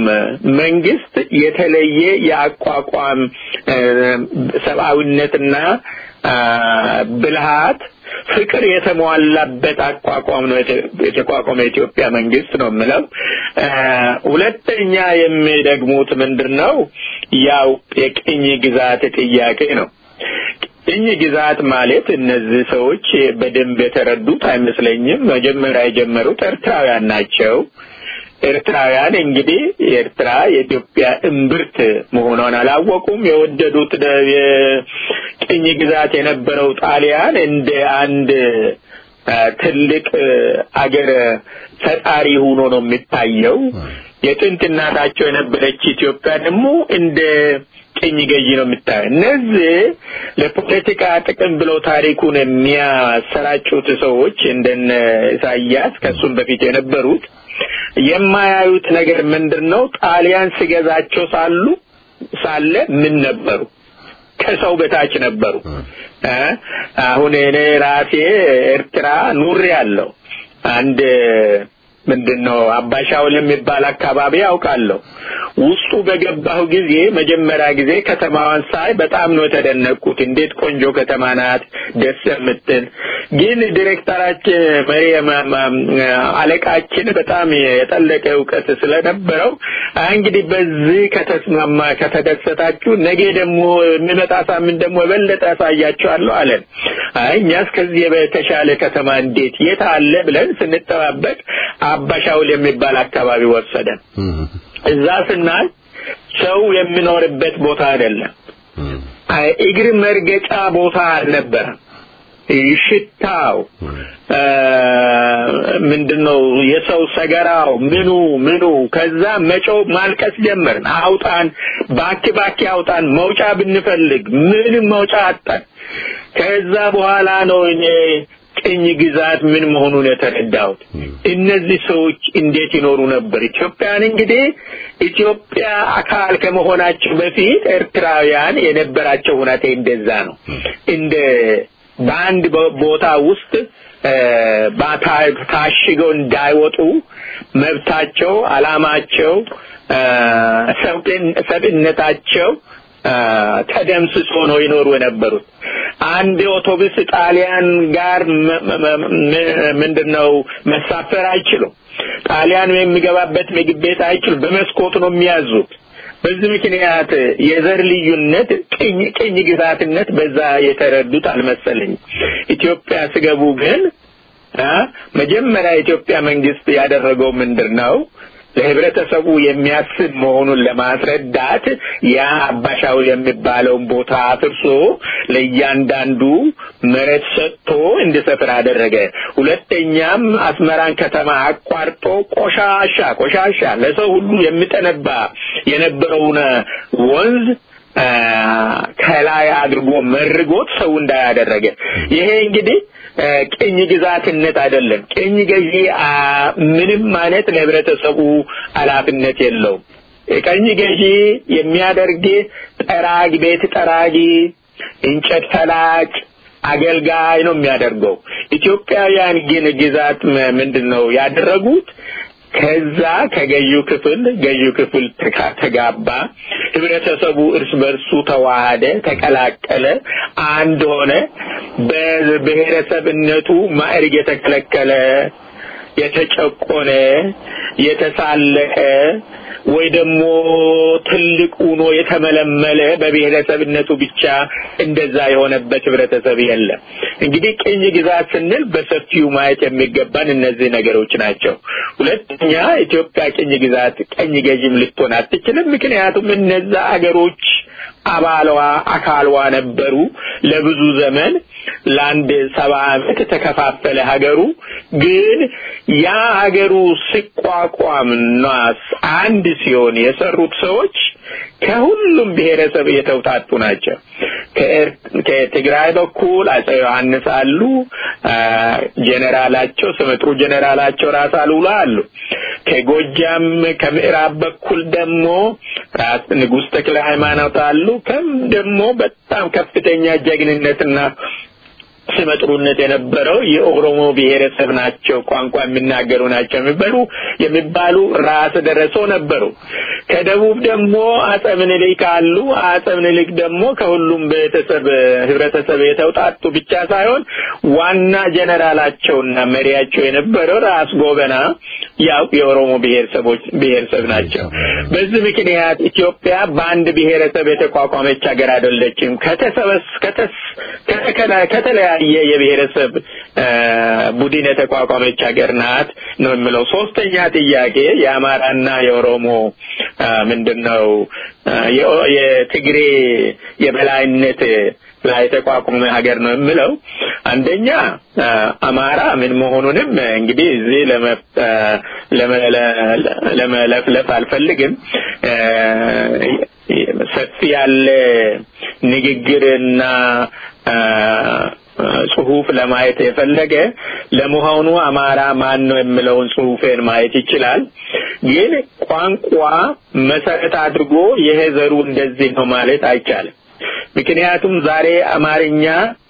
Speaker 2: መንግስት የተለየ የአቋቋም ሰብአዊነትና ብልሃት ፍቅር የተሟላበት አቋቋም ነው የተቋቋመ የኢትዮጵያ መንግስት ነው የምለው። ሁለተኛ የሚደግሙት ምንድን ነው? ያው የቅኝ ግዛት ጥያቄ ነው። ቅኝ ግዛት ማለት እነዚህ ሰዎች በደንብ የተረዱት አይመስለኝም። መጀመሪያ የጀመሩት ኤርትራውያን ናቸው። ኤርትራውያን እንግዲህ የኤርትራ የኢትዮጵያ እምብርት መሆኗን አላወቁም። የወደዱት የቅኝ ግዛት የነበረው ጣሊያን እንደ አንድ ትልቅ አገር ፈጣሪ ሆኖ ነው የሚታየው። የጥንት እናታቸው የነበረች ኢትዮጵያ ደግሞ እንደ ቅኝ ገዢ ነው የምታየው። እነዚህ ለፖለቲካ ጥቅም ብለው ታሪኩን የሚያሰራጩት ሰዎች እንደነ ኢሳያስ ከሱም በፊት የነበሩት የማያዩት ነገር ምንድን ነው? ጣሊያን ሲገዛቸው ሳሉ ሳለ ምን ነበሩ? ከሰው በታች ነበሩ። አሁን እኔ ራሴ ኤርትራ ኑሬ ያለው አንድ ምንድን ነው አባሻውል የሚባል አካባቢ ያውቃለሁ። ውስጡ በገባሁ ጊዜ መጀመሪያ ጊዜ ከተማዋን ሳይ በጣም ነው የተደነቅኩት። እንዴት ቆንጆ ከተማ ናት፣ ደስ የምትል ግን ዲሬክተራችን መሪ አለቃችን በጣም የጠለቀ እውቀት ስለነበረው እንግዲህ በዚህ ከተስማማ ከተደሰታችሁ ነገ ደግሞ የሚመጣ ሳምንት ደግሞ የበለጠ ያሳያችኋለሁ አለን። አይ እኛስ ከዚህ የተሻለ ከተማ እንዴት የት አለ ብለን ስንጠባበቅ አባሻውል የሚባል አካባቢ ወሰደን። እዛ ስናይ ሰው የሚኖርበት ቦታ አይደለም። እግር መርገጫ ቦታ አልነበረም። ሽታው ምንድነው የሰው ሰገራው ምኑ ምኑ ከዛ መጮው ማልቀስ ጀመርን አውጣን ባክ ባክ አውጣን መውጫ ብንፈልግ ምንም መውጫ አጣን ከዛ በኋላ ነው እኔ ቅኝ ግዛት ምን መሆኑን የተረዳሁት እነዚህ ሰዎች እንዴት ይኖሩ ነበር ኢትዮጵያን እንግዲህ ኢትዮጵያ አካል ከመሆናቸው በፊት ኤርትራውያን የነበራቸው ሁኔታ እንደዛ ነው እንደ በአንድ ቦታ ውስጥ ታሽገው እንዳይወጡ መብታቸው አላማቸው ሰብእነታቸው ተደምስሶ ነው ይኖሩ የነበሩት አንድ አውቶቡስ ጣሊያን ጋር ምንድነው መሳፈር አይችሉም ጣሊያን የሚገባበት ምግብ ቤት አይችሉም በመስኮት ነው የሚያዙት በዚህ ምክንያት የዘር ልዩነት ቅኝ ቅኝ ግዛትነት በዛ የተረዱት አልመሰለኝ ኢትዮጵያ ስገቡ ግን መጀመሪያ የኢትዮጵያ መንግስት ያደረገው ምንድን ነው ለህብረተሰቡ የሚያስብ መሆኑን ለማስረዳት ያ አባሻውል የሚባለውን ቦታ አፍርሶ ለእያንዳንዱ መሬት ሰጥቶ እንዲሰፍር አደረገ። ሁለተኛም አስመራን ከተማ አቋርጦ ቆሻሻ ቆሻሻ ለሰው ሁሉ የሚጠነባ የነበረውን ወንዝ ከላይ አድርጎ መርጎት ሰው እንዳያደረገ ይሄ እንግዲህ ቅኝ ግዛትነት አይደለም። ቅኝ ገዢ ምንም አይነት ለህብረተሰቡ ኃላፊነት የለውም። ቅኝ ገዢ የሚያደርግ ጠራጊ፣ ቤት ጠራጊ፣ እንጨት ፈላጭ፣ አገልጋይ ነው የሚያደርገው። ኢትዮጵያውያን ግን ግዛት ምንድን ነው ያደረጉት? ከዛ ከገዢው ክፍል ገዢው ክፍል ተጋባ፣ ህብረተሰቡ እርስ በርሱ ተዋሃደ፣ ተቀላቀለ፣ አንድ ሆነ። በብሔረሰብነቱ ማዕረግ የተከለከለ የተጨቆነ የተሳለቀ ወይ ደግሞ ትልቅ ሆኖ የተመለመለ በብሔረሰብነቱ ብቻ እንደዛ የሆነበት ህብረተሰብ የለም። እንግዲህ ቅኝ ግዛት ስንል በሰፊው ማየት የሚገባን እነዚህ ነገሮች ናቸው። ሁለተኛ ኢትዮጵያ ቅኝ ግዛት ቀኝ ገዥም ልትሆን አትችልም። ምክንያቱም እነዛ አገሮች አባሏ አካልዋ ነበሩ። ለብዙ ዘመን ለአንድ ሰባ ዓመት ተከፋፈለ ሀገሩ። ግን ያ ሀገሩ ሲቋቋምና አንድ ሲሆን የሰሩት ሰዎች ከሁሉም ብሔረሰብ የተውጣጡ ናቸው። ከትግራይ በኩል አጼ ዮሐንስ አሉ። ጀኔራላቸው ስመጥሩ ጀኔራላቸው ራስ አሉላ አሉ። ከጎጃም ከምዕራብ በኩል ደግሞ ራስ ንጉሥ ተክለ ሃይማኖት አሉ። ከም ደግሞ በጣም ከፍተኛ ጀግንነትና ስመጥሩነት የነበረው የኦሮሞ ብሔረሰብ ናቸው፣ ቋንቋ የሚናገሩ ናቸው የሚባሉ የሚባሉ ራስ ደረሶ ነበሩ። ከደቡብ ደግሞ አጼ ምኒልክ አሉ። አጼ ምኒልክ ደግሞ ከሁሉም ቤተሰብ ህብረተሰብ የተውጣጡ ብቻ ሳይሆን ዋና ጀነራላቸውና መሪያቸው የነበረው ራስ ጎበና ያው የኦሮሞ ብሔረሰቦች ብሔረሰብ ናቸው። በዚህ ምክንያት ኢትዮጵያ በአንድ ብሔረሰብ የተቋቋመች ሀገር አይደለችም። ከተሰበስ ከተስ ከተለያየ የብሔረሰብ ቡድን የተቋቋመች ሀገር ናት ነው የምለው። ሶስተኛ ጥያቄ የአማራና የኦሮሞ ምንድነው የትግሬ የበላይነት ላይ የተቋቋመ ሀገር ነው የምለው። አንደኛ አማራ ምን መሆኑንም እንግዲህ እዚህ ለመለፍለፍ አልፈልግም። ሰፊ ያለ ንግግርና ጽሁፍ ለማየት የፈለገ ለመሆኑ አማራ ማን ነው የሚለውን ጽሁፌን ማየት ይችላል። ግን ቋንቋ መሰረት አድርጎ ይሄ ዘሩ እንደዚህ ነው ማለት አይቻልም። ምክንያቱም ዛሬ አማርኛ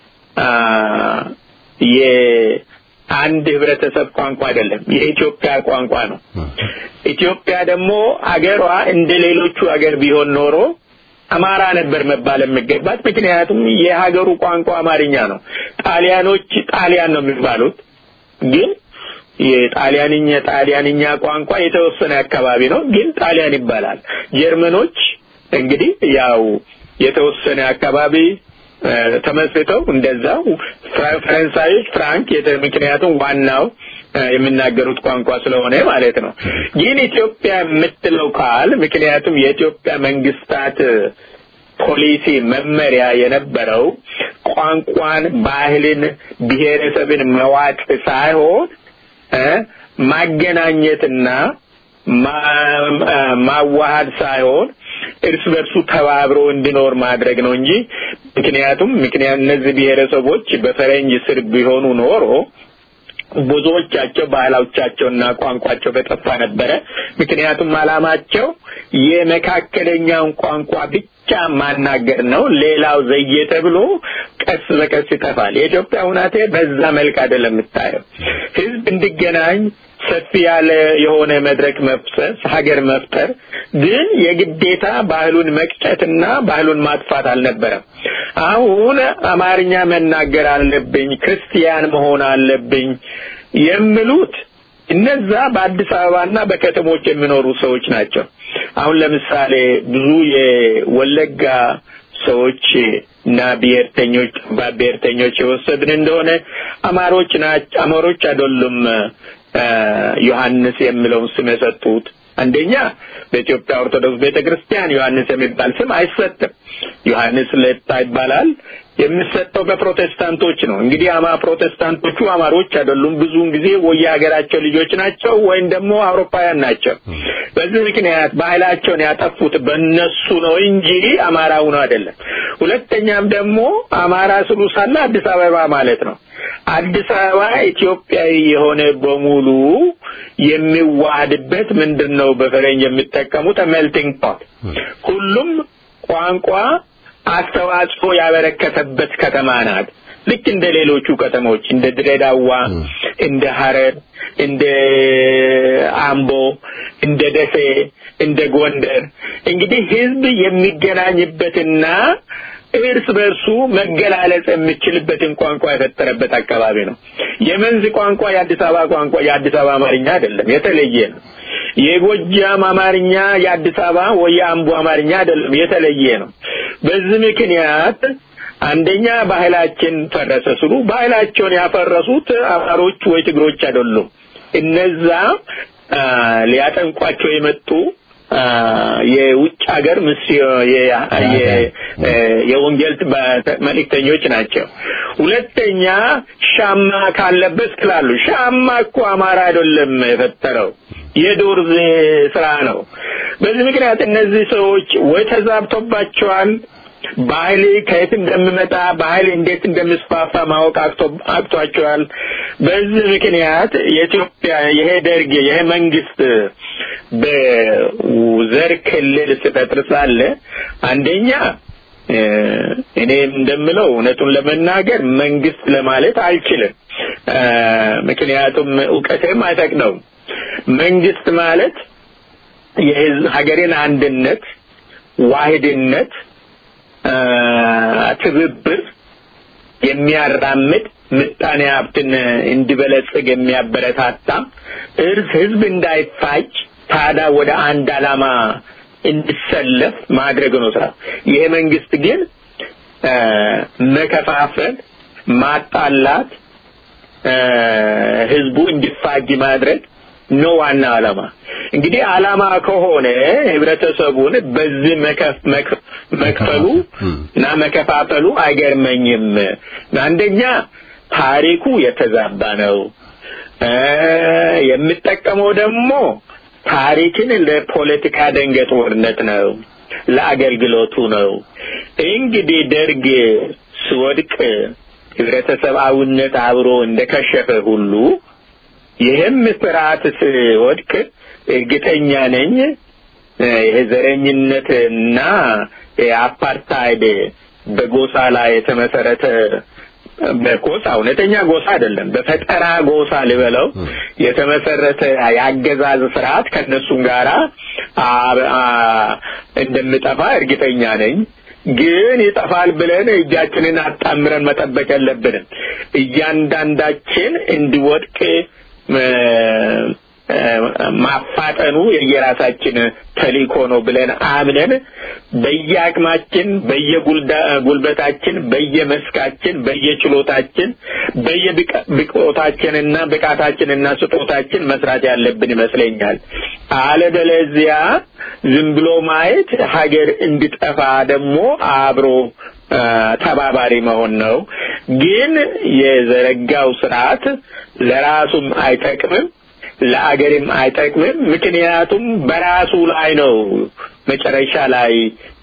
Speaker 2: የአንድ ህብረተሰብ ቋንቋ አይደለም፣ የኢትዮጵያ ቋንቋ ነው። ኢትዮጵያ ደግሞ አገሯ እንደ ሌሎቹ አገር ቢሆን ኖሮ አማራ ነበር መባል የሚገባት። ምክንያቱም የሀገሩ ቋንቋ አማርኛ ነው። ጣሊያኖች ጣሊያን ነው የሚባሉት፣ ግን የጣሊያንኛ ጣሊያንኛ ቋንቋ የተወሰነ አካባቢ ነው፣ ግን ጣሊያን ይባላል። ጀርመኖች እንግዲህ ያው የተወሰነ አካባቢ ተመስርተው እንደዛው ፈረንሳዮች ፍራንክ ምክንያቱም ዋናው የሚናገሩት ቋንቋ ስለሆነ ማለት ነው። ግን ኢትዮጵያ የምትለው ቃል ምክንያቱም የኢትዮጵያ መንግስታት ፖሊሲ መመሪያ የነበረው ቋንቋን፣ ባህልን፣ ብሔረሰብን መዋጥ ሳይሆን ማገናኘትና ማዋሃድ ሳይሆን እርስ በርሱ ተባብሮ እንዲኖር ማድረግ ነው እንጂ ምክንያቱም ምክንያት እነዚህ ብሔረሰቦች በፈረንጅ ስር ቢሆኑ ኖሮ ብዙዎቻቸው ባህላዎቻቸውና ቋንቋቸው በጠፋ ነበረ። ምክንያቱም አላማቸው የመካከለኛውን ቋንቋ ብቻ ማናገር ነው። ሌላው ዘየ ተብሎ ቀስ በቀስ ይጠፋል። የኢትዮጵያ ሁናቴ በዛ መልክ አይደለም የምታየው። ህዝብ እንዲገናኝ ሰፊ ያለ የሆነ መድረክ መፍሰስ ሀገር መፍጠር ግን የግዴታ ባህሉን መቅጨትና ባህሉን ማጥፋት አልነበረም። አሁን አማርኛ መናገር አለብኝ፣ ክርስቲያን መሆን አለብኝ የሚሉት እነዛ በአዲስ አበባና በከተሞች የሚኖሩ ሰዎች ናቸው። አሁን ለምሳሌ ብዙ የወለጋ ሰዎች እና ብሔርተኞች ጠባብ ብሔርተኞች የወሰድን እንደሆነ አማሮች ናቸው። አማሮች አይደሉም ዮሐንስ የሚለውን ስም የሰጡት። አንደኛ በኢትዮጵያ ኦርቶዶክስ ቤተክርስቲያን ዮሐንስ የሚባል ስም አይሰጥም። ዮሐንስ ለታ ይባላል። የሚሰጠው በፕሮቴስታንቶች ነው። እንግዲህ አማ ፕሮቴስታንቶቹ አማሮች አይደሉም። ብዙውን ጊዜ ወይ የሀገራቸው ልጆች ናቸው ወይም ደግሞ አውሮፓውያን ናቸው። በዚህ ምክንያት ባህላቸውን ያጠፉት በእነሱ ነው እንጂ አማራ ሆኖ አይደለም። ሁለተኛም ደግሞ አማራ ስሉ ሳለ አዲስ አበባ ማለት ነው። አዲስ አበባ ኢትዮጵያዊ የሆነ በሙሉ የሚዋሃድበት ምንድን ነው በፈረንጅ የሚጠቀሙት ሜልቲንግ ፖት ሁሉም ቋንቋ አስተዋጽኦ ያበረከተበት ከተማ ናት። ልክ እንደ ሌሎቹ ከተሞች እንደ ድሬዳዋ፣ እንደ ሐረር፣ እንደ አምቦ፣ እንደ ደሴ፣ እንደ ጎንደር እንግዲህ ህዝብ የሚገናኝበትና እርስ በርሱ መገላለጽ የሚችልበትን ቋንቋ የፈጠረበት አካባቢ ነው። የመንዝ ቋንቋ የአዲስ አበባ ቋንቋ የአዲስ አበባ አማርኛ አይደለም፣ የተለየ ነው። የጎጃም አማርኛ የአዲስ አበባ ወይ የአምቦ አማርኛ አይደለም፣ የተለየ ነው። በዚህ ምክንያት አንደኛ ባህላችን ፈረሰ ስሉ ባህላቸውን ያፈረሱት አማሮች ወይ ትግሮች አይደሉም። እነዛ ሊያጠንቋቸው የመጡ የውጭ ሀገር ምስ የወንጌል መልእክተኞች ናቸው። ሁለተኛ ሻማ ካለበት ስላሉ ሻማ እኮ አማራ አይደለም የፈጠረው የዶርዜ ስራ ነው። በዚህ ምክንያት እነዚህ ሰዎች ወይ ተዛብቶባቸዋል ባህል ከየት እንደሚመጣ ባህል እንዴት እንደሚስፋፋ ማወቅ አቅቷቸዋል። በዚህ ምክንያት የኢትዮጵያ ይሄ ደርግ ይሄ መንግስት በዘር ክልል ሲፈጥር ሳለ አንደኛ እኔ እንደምለው እውነቱን ለመናገር መንግስት ለማለት አልችልም። ምክንያቱም እውቀቴም አይፈቅደውም። መንግስት ማለት የሀገሬን አንድነት፣ ዋህድነት፣ ትብብር የሚያራምድ ምጣኔ ሀብትን እንዲበለጽግ የሚያበረታታ እርስ ህዝብ እንዳይፋጭ ታዲያ ወደ አንድ ዓላማ እንዲሰለፍ ማድረግ ነው ስራ። ይሄ መንግስት ግን መከፋፈል፣ ማጣላት፣ ህዝቡ እንዲፋጅ ማድረግ ነው ዋና ዓላማ። እንግዲህ ዓላማ ከሆነ ህብረተሰቡን በዚህ መክፈሉ እና መከፋፈሉ አይገርመኝም። አንደኛ ታሪኩ የተዛባ ነው። የሚጠቀመው ደግሞ ታሪክን ለፖለቲካ ደንገጥወርነት ነው፣ ለአገልግሎቱ ነው። እንግዲህ ደርግ ሲወድቅ ህብረተሰባዊነት አብሮ እንደከሸፈ ሁሉ ይህም ስርዓት ሲወድቅ እርግጠኛ ነኝ ይሄ ዘረኝነትና የአፓርታይድ በጎሳ ላይ የተመሰረተ በጎሳ እውነተኛ ጎሳ አይደለም፣ በፈጠራ ጎሳ ልበለው የተመሰረተ የአገዛዝ ስርዓት ከእነሱም ጋራ እንደምጠፋ እርግጠኛ ነኝ። ግን ይጠፋል ብለን እጃችንን አጣምረን መጠበቅ የለብንም። እያንዳንዳችን እንዲወድቅ ማፋጠኑ የየራሳችን ተልእኮ ነው ብለን አምነን በየአቅማችን፣ በየጉልበታችን፣ በየመስካችን፣ በየችሎታችን፣ በየብቆታችንና ብቃታችንና ስጦታችን መስራት ያለብን ይመስለኛል። አለበለዚያ ዝም ብሎ ማየት ሀገር እንዲጠፋ ደግሞ አብሮ ተባባሪ መሆን ነው። ግን የዘረጋው ስርዓት ለራሱም አይጠቅምም ለአገርም አይጠቅምም። ምክንያቱም በራሱ ላይ ነው መጨረሻ ላይ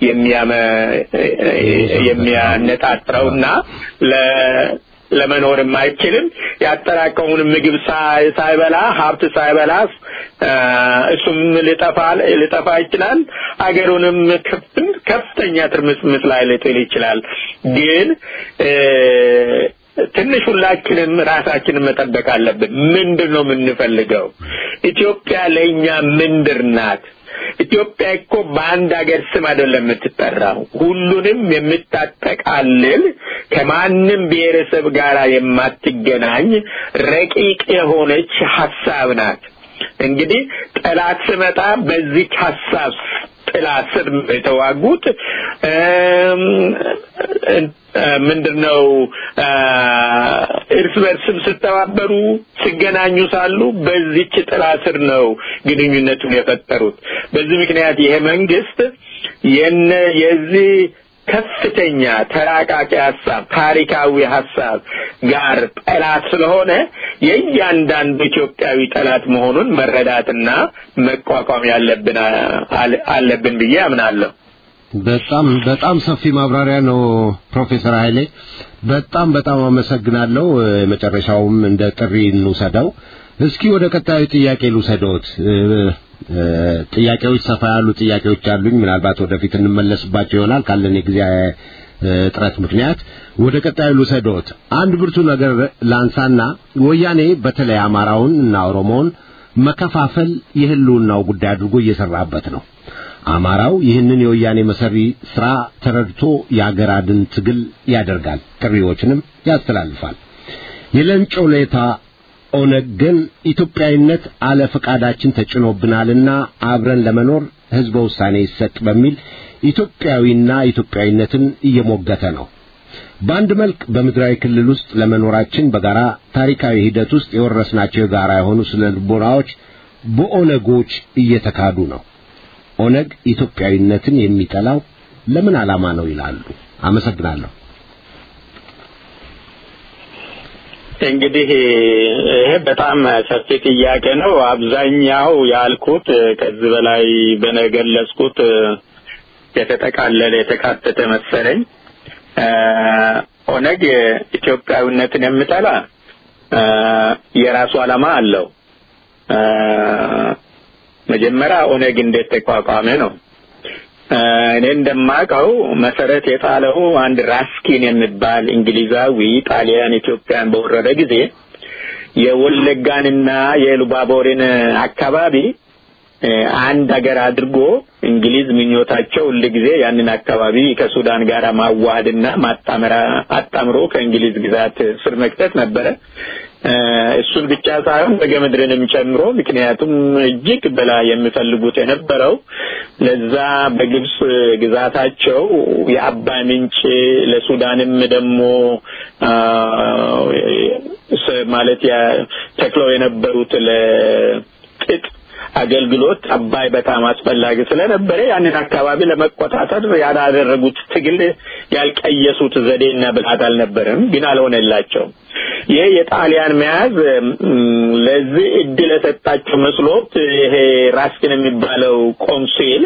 Speaker 2: የሚያነጣጥረውና ለመኖርም አይችልም። ያጠራቀሙን ምግብ ሳይበላ ሀብት ሳይበላ እሱም ሊጠፋ ሊጠፋ ይችላል። አገሩንም ከፍተኛ ትርምስምስ ላይ ሊጥል ይችላል። ግን ትንሽ ሁላችንም ራሳችንን መጠበቅ አለብን። ምንድን ነው የምንፈልገው? ኢትዮጵያ ለእኛ ምንድር ናት? ኢትዮጵያ እኮ በአንድ ሀገር ስም አይደለም የምትጠራው። ሁሉንም የምታጠቃልል ከማንም ብሔረሰብ ጋር የማትገናኝ ረቂቅ የሆነች ሀሳብ ናት። እንግዲህ ጠላት ስመጣ በዚች ሀሳብ ጥላ ስር የተዋጉት ምንድነው እርስ በርስም ስተባበሩ ሲገናኙ ሳሉ በዚች ጥላ ስር ነው ግንኙነቱን የፈጠሩት። በዚህ ምክንያት ይሄ መንግስት የነ የዚህ ከፍተኛ ተራቃቂ ሀሳብ ታሪካዊ ሀሳብ ጋር ጠላት ስለሆነ የእያንዳንዱ ኢትዮጵያዊ ጠላት መሆኑን መረዳትና መቋቋም ያለብን አለብን ብዬ አምናለሁ።
Speaker 1: በጣም በጣም ሰፊ ማብራሪያ ነው ፕሮፌሰር ኃይሌ በጣም በጣም አመሰግናለሁ። መጨረሻውም እንደ ጥሪ እንውሰደው። እስኪ ወደ ቀጣዩ ጥያቄ ልውሰደዎት። ጥያቄዎች ሰፋ ያሉ ጥያቄዎች አሉኝ። ምናልባት ወደፊት እንመለስባቸው ይሆናል ካለን የጊዜ እጥረት ምክንያት ወደ ቀጣዩ ልውሰደዎት። አንድ ብርቱ ነገር ላንሳና ወያኔ በተለይ አማራውን እና ኦሮሞውን መከፋፈል የህልውናው ጉዳይ አድርጎ እየሰራበት ነው። አማራው ይህንን የወያኔ መሰሪ ስራ ተረድቶ የአገር አድን ትግል ያደርጋል፣ ጥሪዎችንም ያስተላልፋል። የለንጮ ሌታ ኦነግ ግን ኢትዮጵያዊነት አለ ፈቃዳችን ተጭኖብናልና አብረን ለመኖር ህዝበ ውሳኔ ይሰጥ በሚል ኢትዮጵያዊና ኢትዮጵያዊነትን እየሞገተ ነው። በአንድ መልክ በምድራዊ ክልል ውስጥ ለመኖራችን በጋራ ታሪካዊ ሂደት ውስጥ የወረስናቸው የጋራ የሆኑ ስነ ልቦናዎች በኦነጎች እየተካዱ ነው። ኦነግ ኢትዮጵያዊነትን የሚጠላው ለምን ዓላማ ነው ይላሉ? አመሰግናለሁ።
Speaker 2: እንግዲህ ይሄ በጣም ሰፊ ጥያቄ ነው። አብዛኛው ያልኩት ከዚህ በላይ በነገለጽኩት የተጠቃለለ የተካተተ መሰለኝ። ኦነግ ኢትዮጵያዊነትን የሚጠላ የራሱ ዓላማ አለው። መጀመሪያ ኦነግ እንዴት ተቋቋመ ነው። እኔ እንደማውቀው መሰረት የጣለው አንድ ራስኪን የሚባል እንግሊዛዊ ጣሊያን ኢትዮጵያን በወረረ ጊዜ የወለጋንና የሉባቦርን አካባቢ አንድ ሀገር አድርጎ እንግሊዝ ምኞታቸው ሁልጊዜ ያንን አካባቢ ከሱዳን ጋር ማዋሃድና ማጣመራ አጣምሮ ከእንግሊዝ ግዛት ስር መክተት ነበረ። እሱን ብቻ ሳይሆን በገምድርንም ጨምሮ ምክንያቱም እጅግ በላይ የሚፈልጉት የነበረው ለዛ በግብጽ ግዛታቸው የአባይ ምንጭ ለሱዳንም ደግሞ ማለት ተክለው የነበሩት ለጥጥ አገልግሎት አባይ በጣም አስፈላጊ ስለነበረ ያንን አካባቢ ለመቆጣጠር ያላደረጉት ትግል ያልቀየሱት ዘዴና ብልሃት አልነበረም፣ ግን አልሆነላቸውም። ይህ የጣሊያን መያዝ ለዚህ እድል የሰጣቸው መስሎት ይሄ ራስኪን የሚባለው ቆንሲል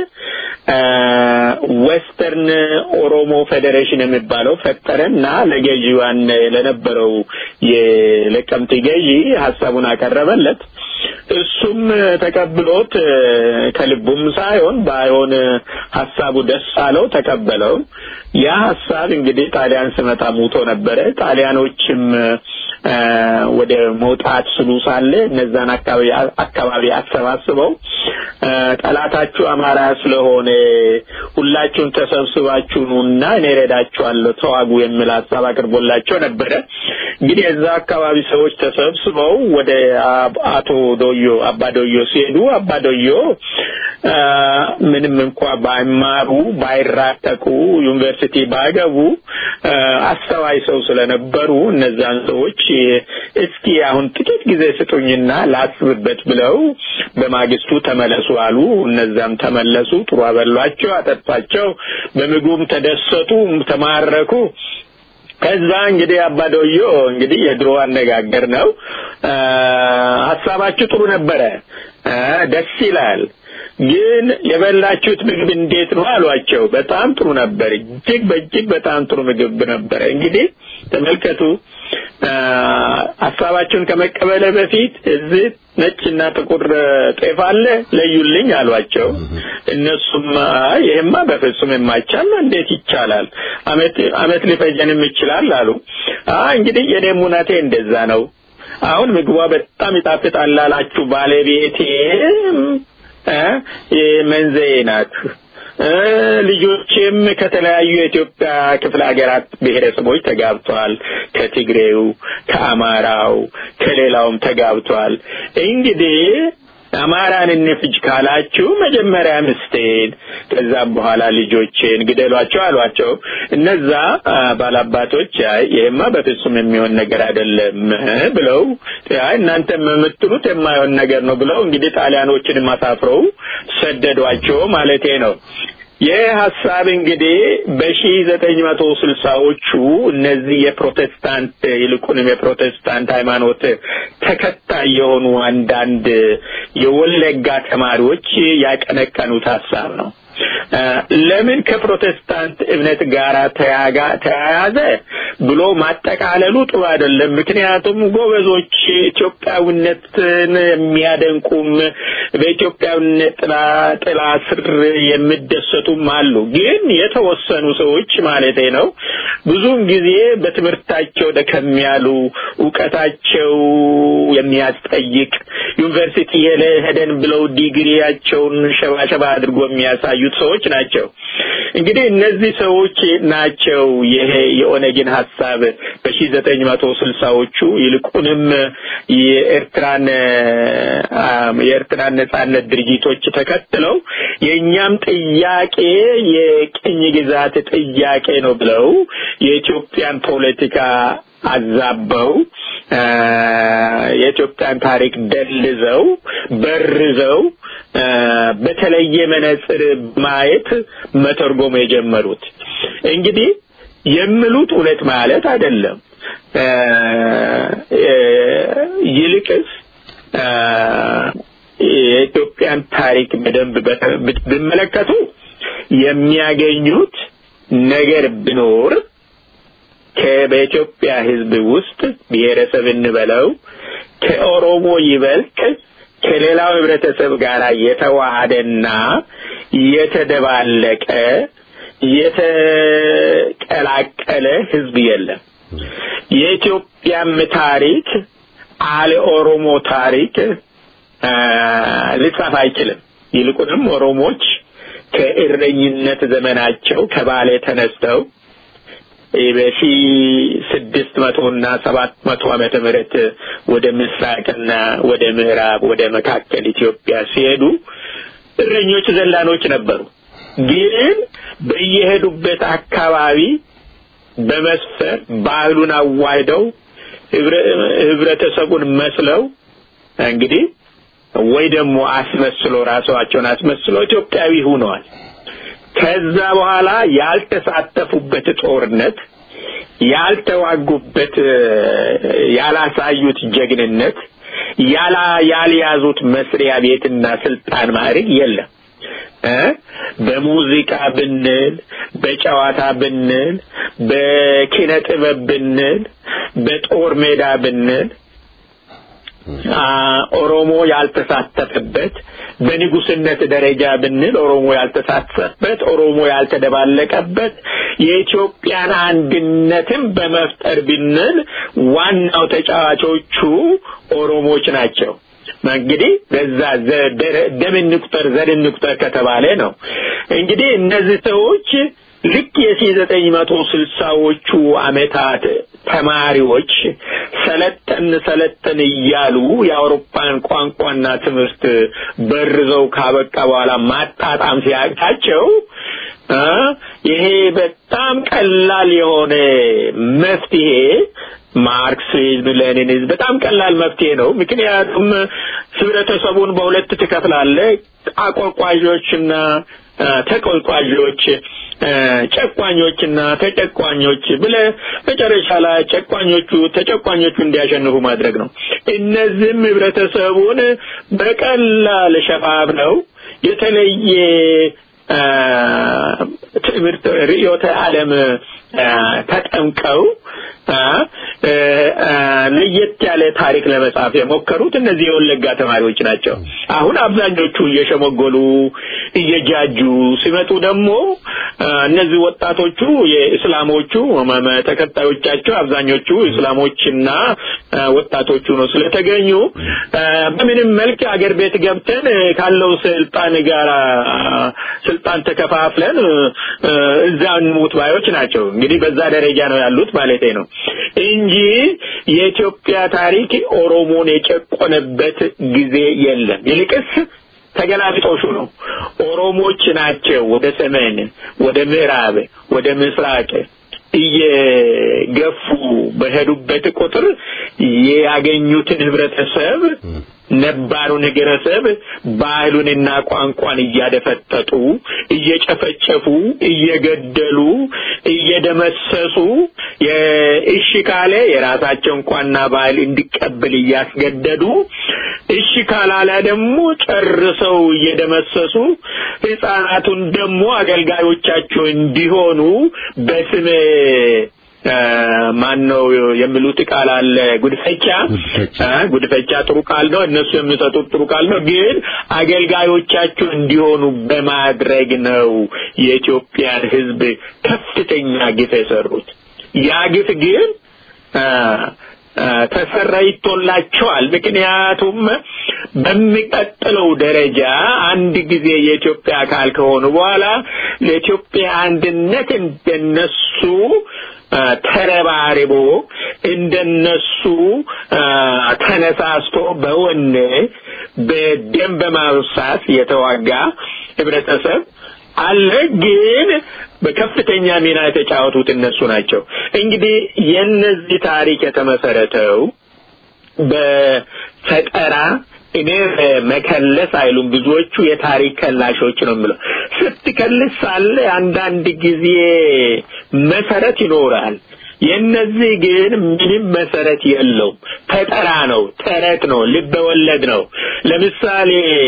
Speaker 2: ዌስተርን ኦሮሞ ፌዴሬሽን የሚባለው ፈጠረና ለገዢዋን ለነበረው የለቀምት ገዢ ሀሳቡን አቀረበለት። እሱም ተቀብሎት ከልቡም ሳይሆን ባይሆን ሀሳቡ ደስ አለው፣ ተቀበለው። ያ ሀሳብ እንግዲህ ጣሊያን ስመጣ ሙቶ ነበረ። ጣሊያኖችም ወደ መውጣት ስሉ ሳለ እነዛን አካባቢ አካባቢ አሰባስበው ጠላታችሁ አማራ ስለሆነ ሁላችሁም ተሰብስባችሁ ኑና እኔ እረዳችኋለሁ ተዋጉ የሚል ሀሳብ አቅርቦላቸው ነበረ። እንግዲህ የዛ አካባቢ ሰዎች ተሰብስበው ወደ አቶ ዶዮ አባ ዶዮ ሲሄዱ አባ ዶዮ ምንም እንኳ ባይማሩ ባይራቀቁ ዩኒቨርሲቲ ባይገቡ አስተዋይ ሰው ስለነበሩ እነዛን ሰዎች እስኪ አሁን ጥቂት ጊዜ ስጡኝና ላስብበት ብለው በማግስቱ ተመለሱ አሉ። እነዛም ተመለሱ። ጥሩ አበሏቸው፣ አጠጣቸው፣ በምግቡም ተደሰቱ፣ ተማረኩ። ከዛ እንግዲህ አባዶዮ እንግዲህ የድሮ አነጋገር ነው። ሀሳባችሁ ጥሩ ነበረ፣ ደስ ይላል ግን የበላችሁት ምግብ እንዴት ነው አሏቸው። በጣም ጥሩ ነበር፣ እጅግ በእጅግ በጣም ጥሩ ምግብ ነበረ። እንግዲህ ተመልከቱ፣ ሀሳባችሁን ከመቀበለ በፊት እዚህ ነጭና ጥቁር ጤፍ አለ ለዩልኝ አሏቸው። እነሱም ይሄማ በፍጹም የማይቻል ነው፣ እንዴት ይቻላል? አመት አመት ሊፈጀንም ይችላል አሉ። እንግዲህ የኔም እውነቴ እንደዛ ነው። አሁን ምግቧ በጣም ይጣፍጣል አላችሁ ባለቤቴ መንዘዬ ናት። ልጆችም ከተለያዩ የኢትዮጵያ ክፍለ ሀገራት ብሔረሰቦች ተጋብተዋል። ከትግሬው፣ ከአማራው፣ ከሌላውም ተጋብተዋል። እንግዲህ አማራን እንፍጅ ካላችሁ መጀመሪያ ምስቴን ከዛም በኋላ ልጆቼን ግደሏቸው አሏቸው። እነዛ ባላባቶች አይ ይሄማ በፍጹም የሚሆን ነገር አይደለም ብለው አይ እናንተም የምትሉት የማይሆን ነገር ነው ብለው እንግዲህ ጣሊያኖችን አሳፍረው ሰደዷቸው ማለቴ ነው። ይህ ሀሳብ እንግዲህ በሺ ዘጠኝ መቶ ስልሳዎቹ እነዚህ የፕሮቴስታንት ይልቁንም የፕሮቴስታንት ሃይማኖት ተከታይ የሆኑ አንዳንድ የወለጋ ተማሪዎች ያቀነቀኑት ሀሳብ ነው። ለምን ከፕሮቴስታንት እምነት ጋር ተያያዘ ብሎ ማጠቃለሉ ጥሩ አይደለም። ምክንያቱም ጎበዞች ኢትዮጵያዊነትን የሚያደንቁም በኢትዮጵያዊነት ጥላ ጥላ ስር የሚደሰቱም አሉ። ግን የተወሰኑ ሰዎች ማለቴ ነው ብዙውን ጊዜ በትምህርታቸው ደከም ያሉ እውቀታቸው የሚያስጠይቅ ዩኒቨርሲቲ ሄደን ብለው ዲግሪያቸውን ሸባሸባ አድርጎ የሚያሳዩት ሰዎች ናቸው። እንግዲህ እነዚህ ሰዎች ናቸው ይሄ የኦነግን ሀሳብ በሺ ዘጠኝ መቶ ስልሳዎቹ ይልቁንም የኤርትራን የኤርትራን ነጻነት ድርጅቶች ተከትለው የእኛም ጥያቄ የቅኝ ግዛት ጥያቄ ነው ብለው የኢትዮጵያን ፖለቲካ አዛበው የኢትዮጵያን ታሪክ ደልዘው በርዘው በተለየ መነጽር ማየት መተርጎም የጀመሩት እንግዲህ የሚሉት እውነት ማለት አይደለም። ይልቅስ የኢትዮጵያን ታሪክ በደንብ ቢመለከቱ የሚያገኙት ነገር ቢኖር በኢትዮጵያ ሕዝብ ውስጥ ብሔረሰብ እንበለው ከኦሮሞ ይበልጥ ከሌላው ህብረተሰብ ጋር የተዋሃደና የተደባለቀ የተቀላቀለ ህዝብ የለም። የኢትዮጵያም ታሪክ አለ ኦሮሞ ታሪክ ሊጻፍ አይችልም። ይልቁንም ኦሮሞች ከእረኝነት ዘመናቸው ከባሌ ተነስተው በሺ ስድስት መቶ እና ሰባት መቶ ዓመተ ምህረት ወደ ምስራቅና ወደ ምዕራብ ወደ መካከል ኢትዮጵያ ሲሄዱ እረኞች ዘላኖች ነበሩ። ግን በየሄዱበት አካባቢ በመስፈር ባህሉን አዋህደው ህብረተሰቡን መስለው እንግዲህ ወይ ደግሞ አስመስሎ ራሳቸውን አስመስሎ ኢትዮጵያዊ ሆነዋል። ከዛ በኋላ ያልተሳተፉበት ጦርነት፣ ያልተዋጉበት፣ ያላሳዩት ጀግንነት፣ ያላ ያልያዙት መስሪያ ቤትና ስልጣን ማዕረግ የለም። በሙዚቃ ብንል፣ በጨዋታ ብንል፣ በኪነ ጥበብ ብንል፣ በጦር ሜዳ ብንል ኦሮሞ ያልተሳተፈበት በንጉስነት ደረጃ ብንል ኦሮሞ ያልተሳተፈበት ኦሮሞ ያልተደባለቀበት የኢትዮጵያን አንድነትን በመፍጠር ብንል ዋናው ተጫዋቾቹ ኦሮሞች ናቸው። እንግዲህ በዛ ደም እንቁጠር ዘር እንቁጠር ከተባለ ነው። እንግዲህ እነዚህ ሰዎች ልክ የሺ ዘጠኝ መቶ ስልሳዎቹ አመታት ተማሪዎች ሰለጠን ሰለጠን እያሉ የአውሮፓን ቋንቋና ትምህርት በርዘው ካበቃ በኋላ ማጣጣም ሲያቅታቸው ይሄ በጣም ቀላል የሆነ መፍትሄ ማርክሲዝም፣ ሌኒኒዝም በጣም ቀላል መፍትሄ ነው። ምክንያቱም ህብረተሰቡን በሁለት ትከፍላለህ፣ አቆርቋዦችና ተቆርቋዦች ጨቋኞችና ተጨቋኞች ብለ መጨረሻ ላይ ጨቋኞቹ ተጨቋኞቹ እንዲያሸንፉ ማድረግ ነው። እነዚህም ህብረተሰቡን በቀላል ሸፋብ ነው የተለየ ትምህርት ርዕዮተ ዓለም ተጠምቀው ለየት ያለ ታሪክ ለመጻፍ የሞከሩት እነዚህ የወለጋ ተማሪዎች ናቸው። አሁን አብዛኞቹ እየሸመገሉ እየጃጁ ሲመጡ ደግሞ እነዚህ ወጣቶቹ የእስላሞቹ ተከታዮቻቸው አብዛኞቹ እስላሞችና ወጣቶቹ ነው ስለተገኙ በምንም መልክ አገር ቤት ገብተን ካለው ስልጣን ጋር ስልጣን ተከፋፍለን እዛ እንሙት ባዮች ናቸው። እንግዲህ በዛ ደረጃ ነው ያሉት ማለቴ ነው እንጂ የኢትዮጵያ ታሪክ ኦሮሞን የጨቆነበት ጊዜ የለም። ይልቅስ ተገላቢጦሹ ነው። ኦሮሞች ናቸው ወደ ሰሜን፣ ወደ ምዕራብ፣ ወደ ምስራቅ እየገፉ በሄዱበት ቁጥር ያገኙትን ህብረተሰብ ነባሩን ህብረተሰብ ባህሉንና ቋንቋን እያደፈጠጡ እየጨፈጨፉ እየገደሉ እየደመሰሱ እሺ ካለ የራሳቸውን ቋንቋና ባህል እንዲቀበል እያስገደዱ እሺ ካላለ ደግሞ ጨርሰው እየደመሰሱ ህፃናቱን ደግሞ አገልጋዮቻቸው እንዲሆኑ በስም ማን ነው የሚሉት ቃል አለ ጉድፈቻ ጉድፈቻ ጥሩ ቃል ነው እነሱ የሚሰጡት ጥሩ ቃል ነው ግን አገልጋዮቻቸው እንዲሆኑ በማድረግ ነው የኢትዮጵያን ህዝብ ከፍተኛ ግፍ የሰሩት ያ ግፍ ግን ተሰራይቶላቸዋል ምክንያቱም በሚቀጥለው ደረጃ አንድ ጊዜ የኢትዮጵያ አካል ከሆኑ በኋላ ለኢትዮጵያ አንድነት እንደነሱ ተረባርቦ እንደነሱ ተነሳስቶ በወኔ በደም በማብሳት የተዋጋ ህብረተሰብ አለ ግን በከፍተኛ ሚና የተጫወቱት እነሱ ናቸው እንግዲህ የነዚህ ታሪክ የተመሰረተው በፈጠራ እኔ መከለስ አይሉም ብዙዎቹ የታሪክ ከላሾች ነው የምለው ስትከልስ ሳለ አንዳንድ ጊዜ መሰረት ይኖራል የነዚህ ግን ምንም መሰረት የለውም ፈጠራ ነው ተረት ነው ልበወለድ ነው ለምሳሌ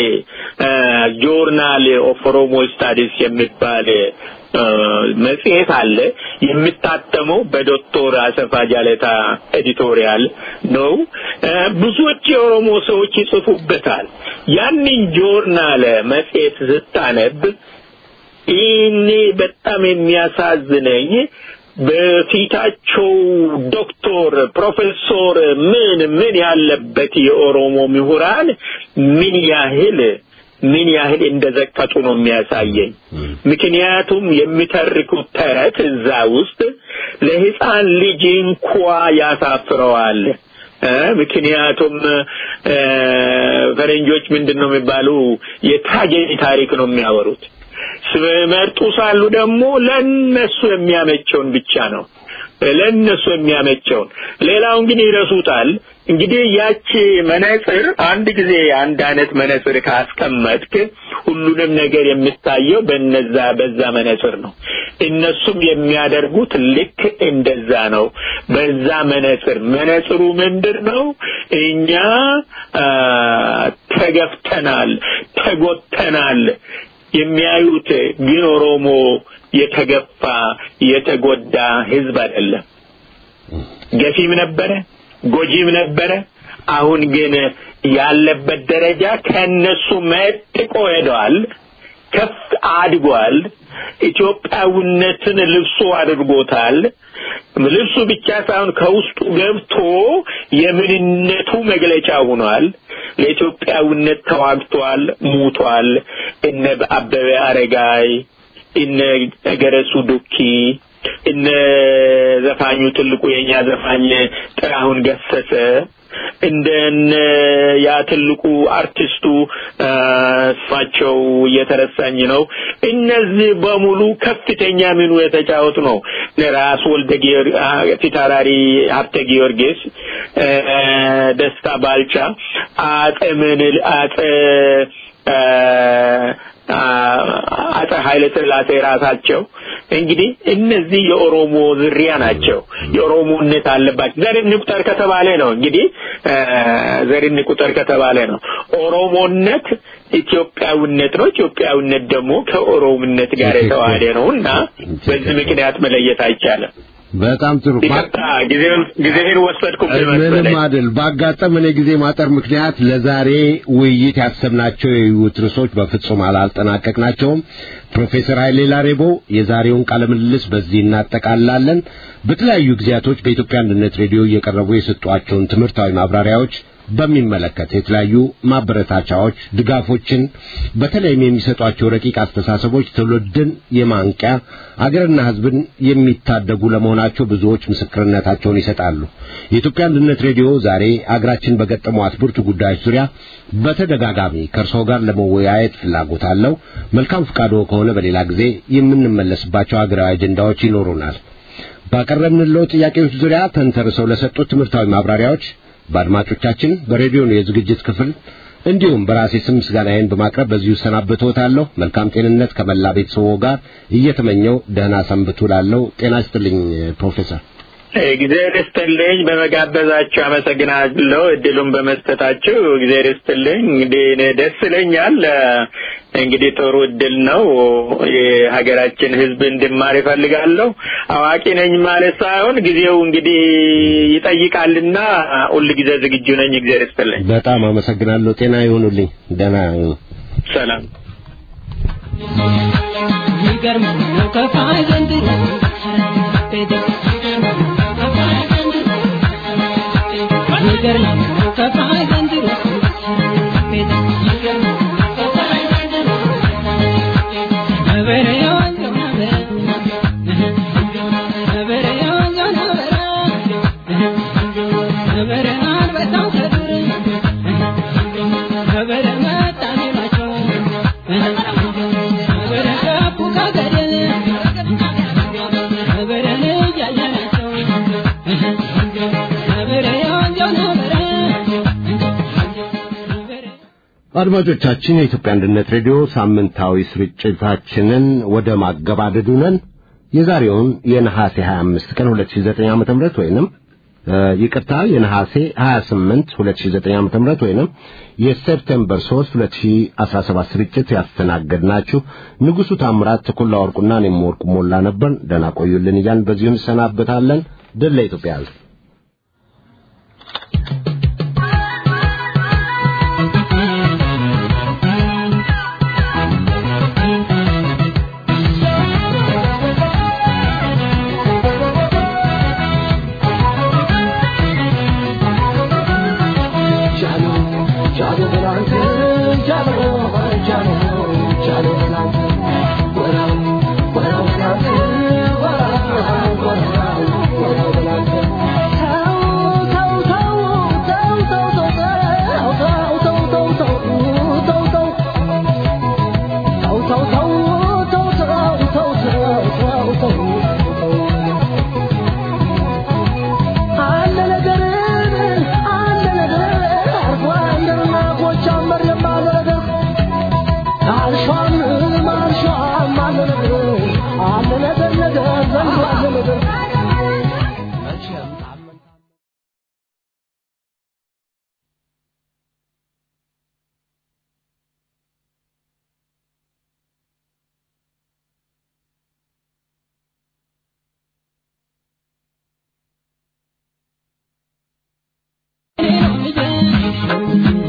Speaker 2: ጆርናል ኦፍ ኦሮሞ ስታዲስ የሚባል መጽሔት አለ የሚታተመው በዶክተር አሰፋ ጃለታ ኤዲቶሪያል ነው ብዙዎች የኦሮሞ ሰዎች ይጽፉበታል ያንን ጆርናል መጽሔት ስታነብ እኔ በጣም የሚያሳዝነኝ በፊታቸው ዶክተር ፕሮፌሰር ምን ምን ያለበት የኦሮሞ ምሁራን ምን ያህል ምን ያህል እንደዘቀጡ ነው የሚያሳየኝ። ምክንያቱም የሚተርኩት ተረት እዛ ውስጥ ለሕፃን ልጅ እንኳ ያሳፍረዋል። ምክንያቱም ፈረንጆች ምንድን ነው የሚባሉ የትራጀዲ ታሪክ ነው የሚያወሩት። ሲመርጡ ሳሉ ደግሞ ለነሱ የሚያመቸውን ብቻ ነው ለነሱ የሚያመቸውን ሌላውን ግን ይረሱታል። እንግዲህ ያቺ መነጽር አንድ ጊዜ አንድ አይነት መነጽር ካስቀመጥክ ሁሉንም ነገር የምታየው በነዛ በዛ መነጽር ነው። እነሱም የሚያደርጉት ልክ እንደዛ ነው። በዛ መነጽር መነጽሩ ምንድን ነው? እኛ ተገፍተናል፣ ተጎተናል የሚያዩት ግን ኦሮሞ የተገፋ የተጎዳ ህዝብ አይደለም። ገፊም ነበረ፣ ጎጂም ነበረ። አሁን ግን ያለበት ደረጃ ከነሱ መጥቆ ሄደዋል፣ ከፍ አድጓል። ኢትዮጵያዊነትን ልብሱ አድርጎታል። ልብሱ ብቻ ሳይሆን ከውስጡ ገብቶ የምንነቱ መግለጫ ሆኗል። ለኢትዮጵያዊነት ተዋግቷል፣ ሙቷል። እነ አበበ አረጋይ እነ ገረሱ ዱኪ እነ ዘፋኙ ትልቁ የኛ ዘፋኝ ጥራሁን ገሰሰ እንደነ ያ ትልቁ አርቲስቱ ስማቸው እየተረሳኝ ነው። እነዚህ በሙሉ ከፍተኛ ሚኑ የተጫወቱ ነው። ራስ ወልደ ፊታውራሪ ሀብተ ጊዮርጊስ፣ ደስታ ባልቻ፣ አጼ ምንል አጼ አጼ ኃይለ ሥላሴ ራሳቸው እንግዲህ እነዚህ የኦሮሞ ዝርያ ናቸው። የኦሮሞነት አለባቸው። ዘርን ቁጠር ከተባለ ነው እንግዲህ ዘርን ቁጠር ከተባለ ነው። ኦሮሞነት ኢትዮጵያዊነት ነው። ኢትዮጵያዊነት ደግሞ ከኦሮሞነት ጋር የተዋሃደ ነው እና በዚህ ምክንያት መለየት አይቻልም።
Speaker 1: በጣም ጥሩ
Speaker 2: ይቅርታ ጊዜውን ጊዜህን ወሰድኩ
Speaker 1: ምንም አይደል ባጋጠመን የጊዜ ማጠር ምክንያት ለዛሬ ውይይት ያሰብናቸው የውይይት ርዕሶች በፍጹም አላጠናቀቅናቸውም ፕሮፌሰር ኃይሌ ላሬቦ የዛሬውን ቃለ ምልልስ በዚህ እናጠቃላለን በተለያዩ ጊዜያቶች በኢትዮጵያ አንድነት ሬዲዮ እየቀረቡ የሰጧቸውን ትምህርታዊ ማብራሪያዎች በሚመለከት የተለያዩ ማበረታቻዎች፣ ድጋፎችን በተለይም የሚሰጧቸው ረቂቅ አስተሳሰቦች ትውልድን የማንቂያ አገርና ሕዝብን የሚታደጉ ለመሆናቸው ብዙዎች ምስክርነታቸውን ይሰጣሉ። የኢትዮጵያ አንድነት ሬዲዮ ዛሬ አገራችን በገጠሟት ብርቱ ጉዳዮች ዙሪያ በተደጋጋሚ ከእርስዎ ጋር ለመወያየት ፍላጎት አለው። መልካም ፍቃዶ ከሆነ በሌላ ጊዜ የምንመለስባቸው አገራዊ አጀንዳዎች ይኖሩናል። ባቀረብንለው ጥያቄዎች ዙሪያ ተንተርሰው ለሰጡት ትምህርታዊ ማብራሪያዎች በአድማጮቻችን በሬዲዮ የዝግጅት ክፍል እንዲሁም በራሴ ስም ምስጋናዬን በማቅረብ በዚሁ ሰናብቶታለሁ። መልካም ጤንነት ከመላ ቤተሰቦ ጋር እየተመኘው ደህና ሰንብቱ ላለው ጤና ይስጥልኝ ፕሮፌሰር።
Speaker 2: እግዚአብሔር ይስጥልኝ። በመጋበዛችሁ አመሰግናለሁ። እድሉን በመስጠታችሁ እግዚአብሔር ይስጥልኝ። እንግዲህ እኔ ደስ ይለኛል። እንግዲህ ጥሩ እድል ነው። የሀገራችን ሕዝብ እንድማር ይፈልጋለሁ። አዋቂ ነኝ ማለት ሳይሆን ጊዜው እንግዲህ ይጠይቃልና ሁል ጊዜ ዝግጁ ነኝ። እግዚአብሔር ይስጥልኝ።
Speaker 1: በጣም አመሰግናለሁ። ጤና ይሁኑልኝ። ደህና ይሁኑ።
Speaker 2: ሰላም።
Speaker 3: ይገርም ነው ከፋይ ዘንድሮ ይገርም ነው ከፋይ ዘንድሮ
Speaker 1: አድማጮቻችን የኢትዮጵያ አንድነት ሬዲዮ ሳምንታዊ ስርጭታችንን ወደ ማገባደዱ ነን። የዛሬውን የነሐሴ 25 ቀን 2009 ዓ.ም ወይንም ይቅርታ የነሐሴ 28 2009 ዓ.ም ወይንም የሴፕቴምበር 3 2017 ስርጭት ያስተናገድናችሁ ንጉሡ ታምራት፣ ተኩላ ወርቁና እኔም ወርቁ ሞላ ነበር። ደህና ቆዩልን እያልን በዚሁ እንሰናበታለን። ድል ለኢትዮጵያ ሕዝብ።
Speaker 3: Jalo, jalo, jalo, jalo, jalo,
Speaker 4: አለ ነገር ነገር ዘንድሮ አለ ነገር መቼም ታመን
Speaker 3: Yeah.